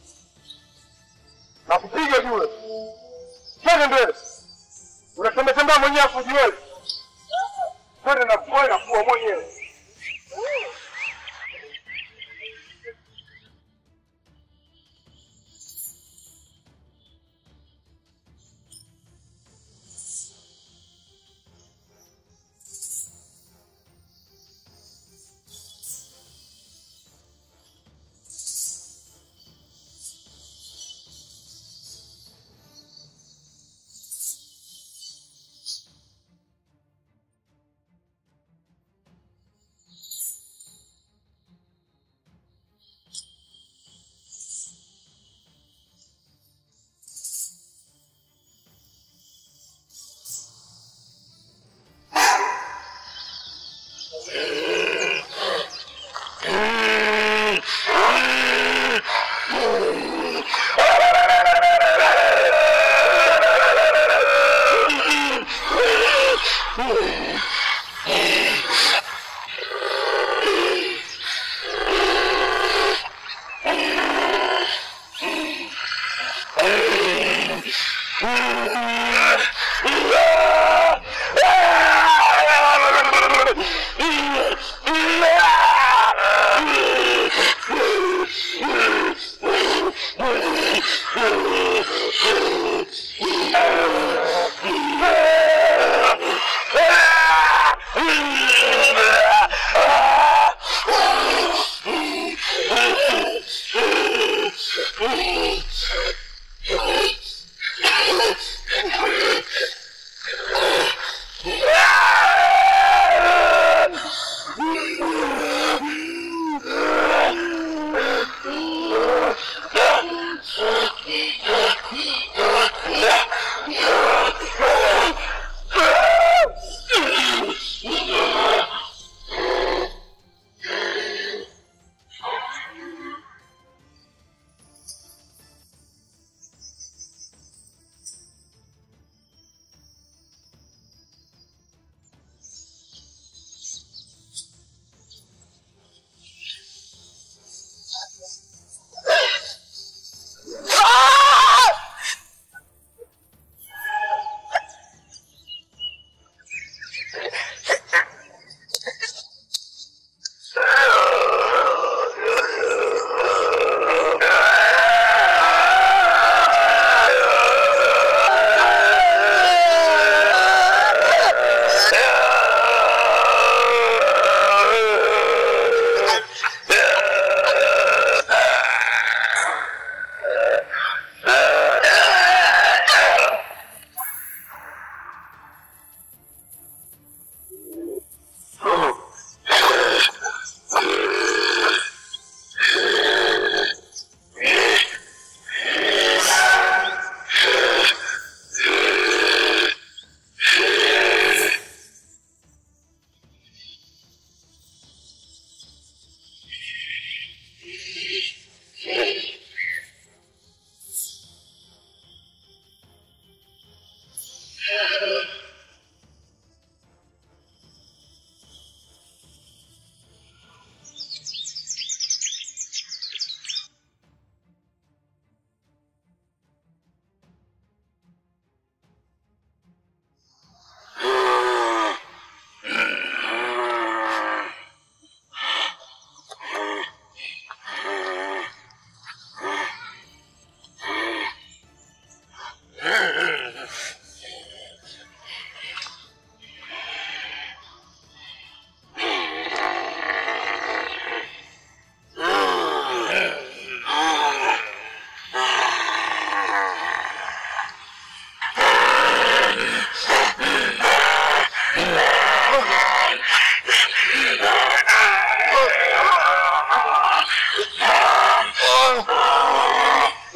Nakupiga juu. Twende mbele. Unatembea tembea mwenyewe kujiwe. Twende na kuwa na kuwa mwenyewe.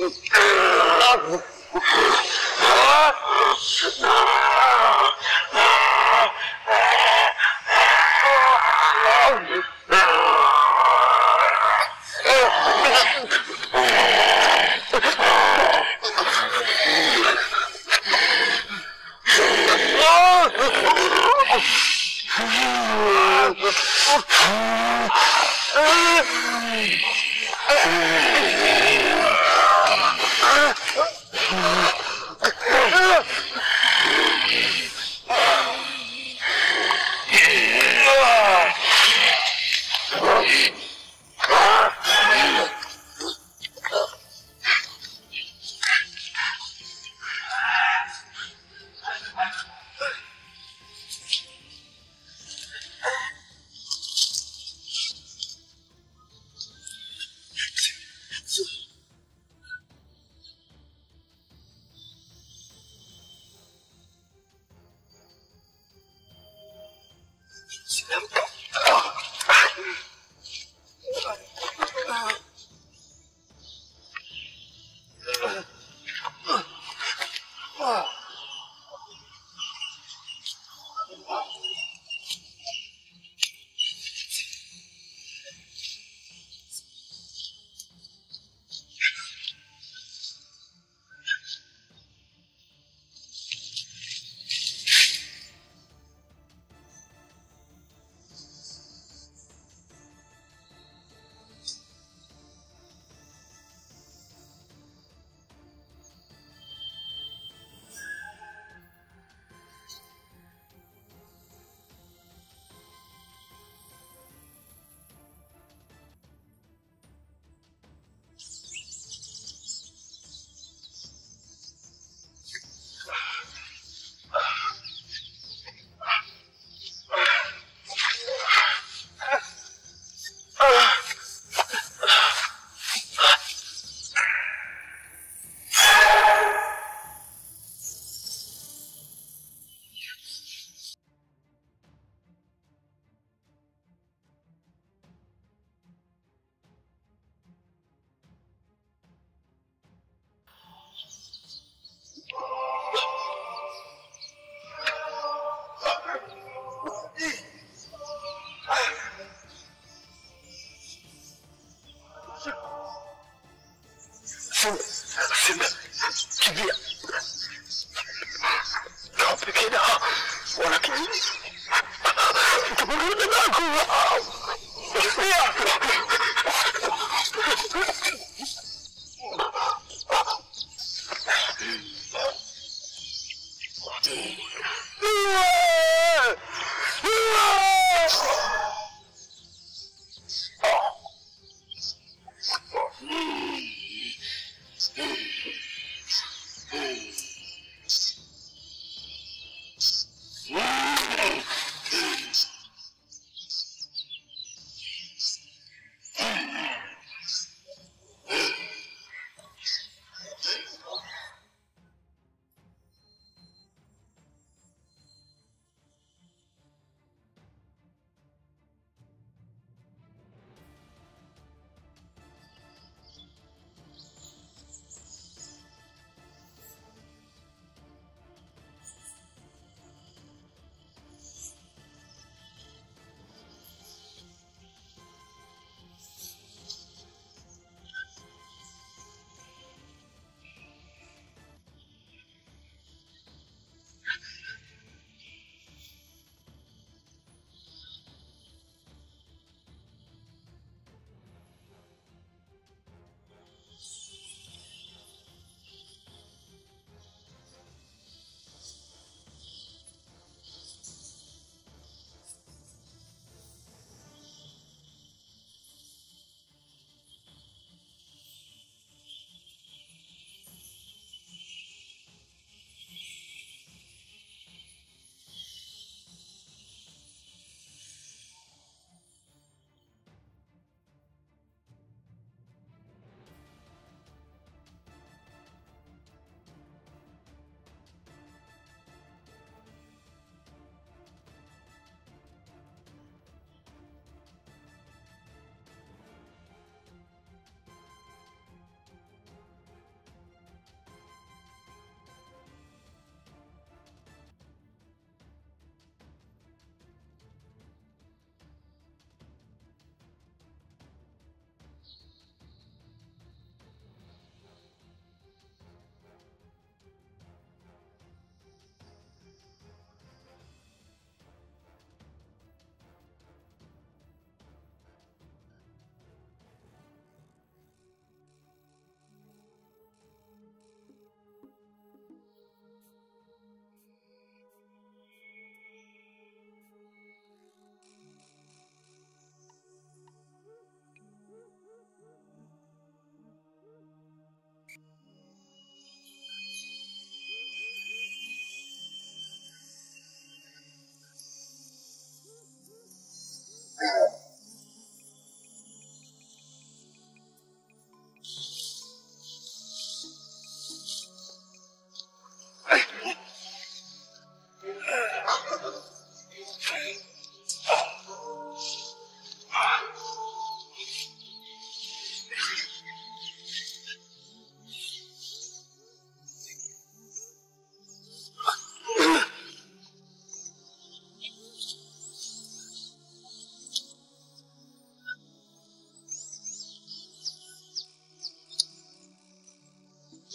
Simba, kimbia. Nawapekee na wana kijiji. Tukurudi nako. Kimbia.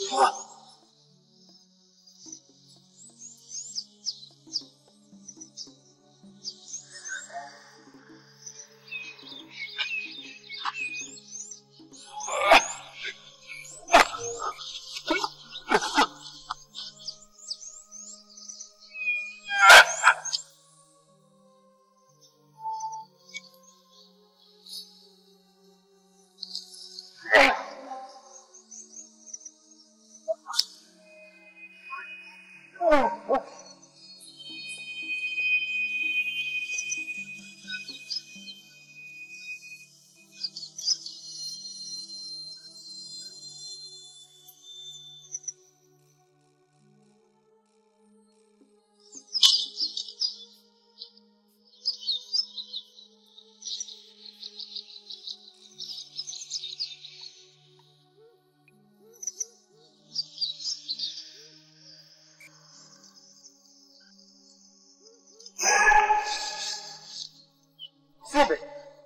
Simbe.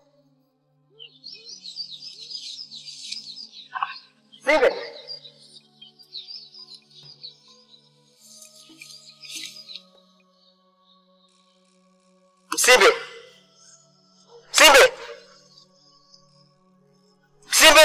Simbe. Simbe. Simbe. Simbe.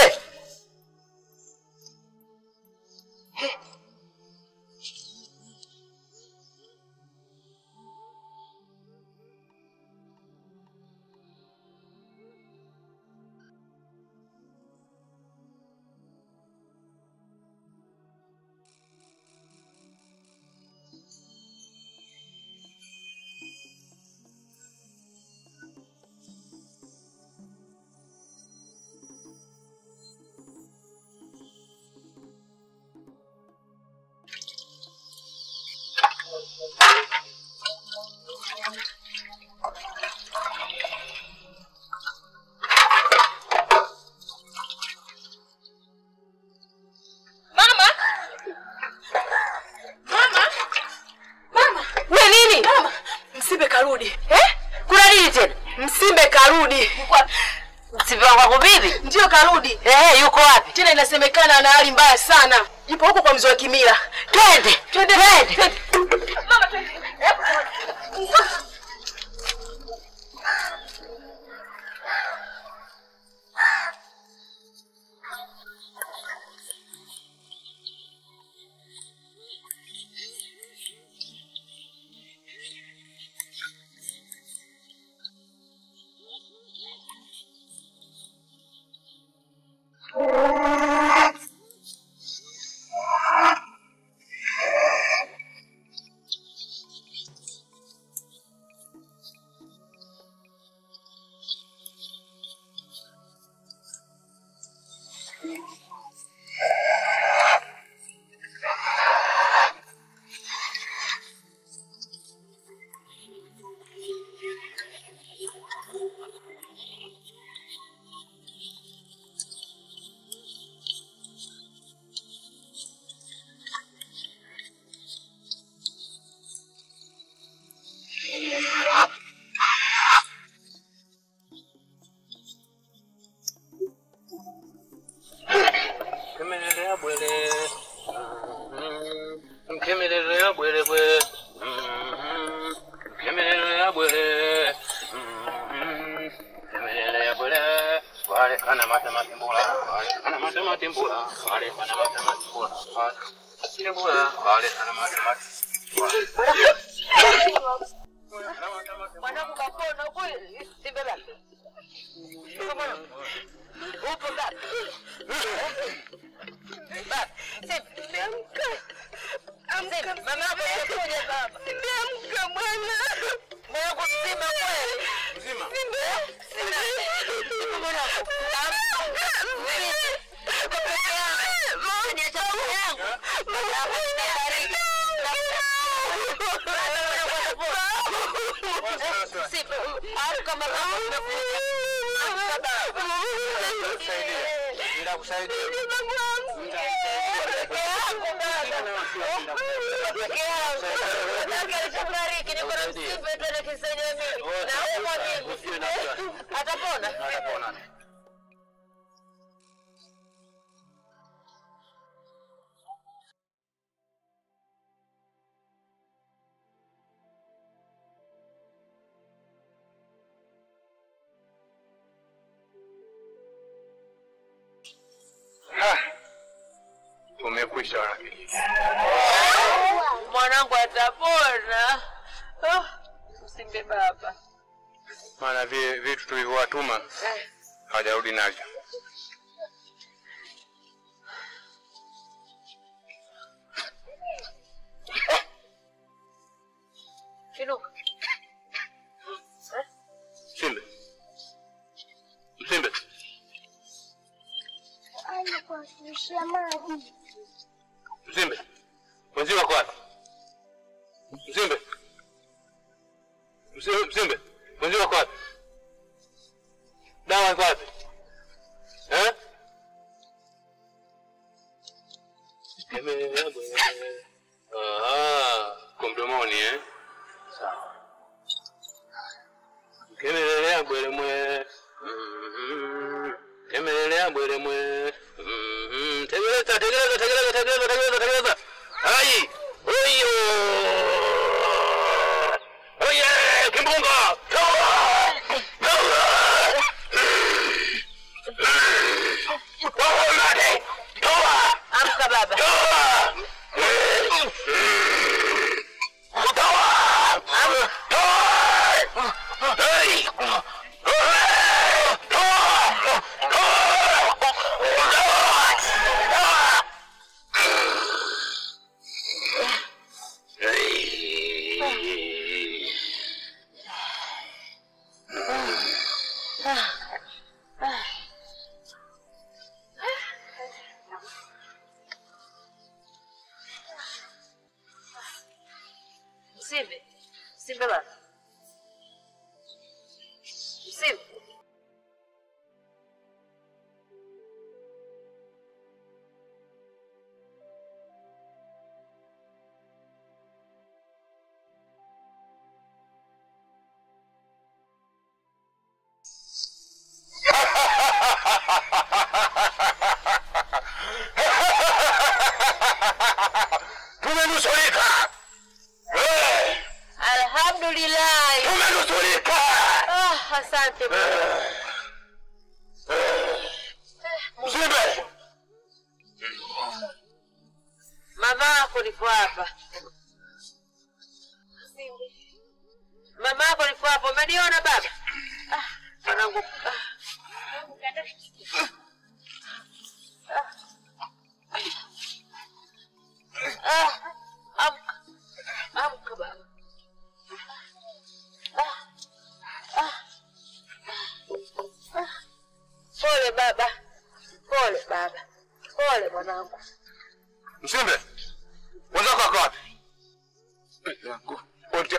Mama! Mama! Mama! We nini? Mama! Msimbe karudi. Eh? Kuna nini tena? Msimbe karudi. Msimbe wako bibi? Ndio karudi. Eh, yuko wapi? Tena inasemekana ana hali mbaya sana. Yupo huko kwa mzee wa Kimila. Twende. Twende. Twende. Mama twende. Mkemelelea bwele. Mm, Mkemelelea bwele bwe. Mm, Mkemelelea bwele. Mm, Mkemelelea bwele. Wale kana mata matimbula. Wale kana mata matimbula. Wale kana mata matimbula. Wale matimbula. Wale kana mata matimbula. Mwanangu kapona huko Simbe baba. Upo baba. Baba, Simbe amka. Amka. Mama yako anakuja baba. Simbe amka mwana. Mwanangu Simbe kweli. Mzima. Simbe. Simbe. Simbe mwanangu. Amka. Simbe. Uko peke yako. Mama ni chakula yangu. Mama nimebariki. Simbe. Amka mama. Amka baba. Nitakusaidia. atapona Atapona. Ah, tumekwisha wanakijiji. Mwanangu atapona. Oh, Msimbe baba. Maana vile vitu tulivyowatuma hawajarudi navyo. Inuka. Msimbe, Msimbe, Anakuashusha maji. Msimbe, wenzio wako wapi? Msimbe, Msimbe, Msimbe, wenzio wako wapi? Dawa iko wapi? Eh? Kemelea bwana. Ah, kwa mdomoni eh? Sawa. Kemelelea bwele mwe. Mhm. Kemelelea bwele mwe. Mhm. Tegeleza, tegeleza, tegeleza, tegeleza, tegeleza, tegeleza. Hai! Oyo! Oye! Kimbunga! Toa! Toa! Toa nani? Toa! Amka baba. Toa! Toa! Toa! Hey! Msimbe. Msimbe baba. Msimbe. Tumenusurika! Eh, Alhamdulillah. Tumenusurika! Ah, asante baba. Msimbe! Mama yako niko hapa. Mama yako niko hapa. Umeniona baba? Ah, mwanangu. Ah. Ah, amka. Amka baba. Ah, ah, ah. Pole baba. Pole baba. Pole mwanangu. Msimbe! Wenzako wako wapi? Wote.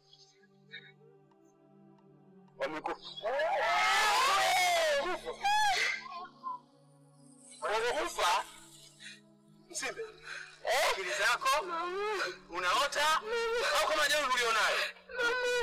Wamekufa. Wamekufa? Msimbe, akili zako unaota au kama jeuri ulionayo?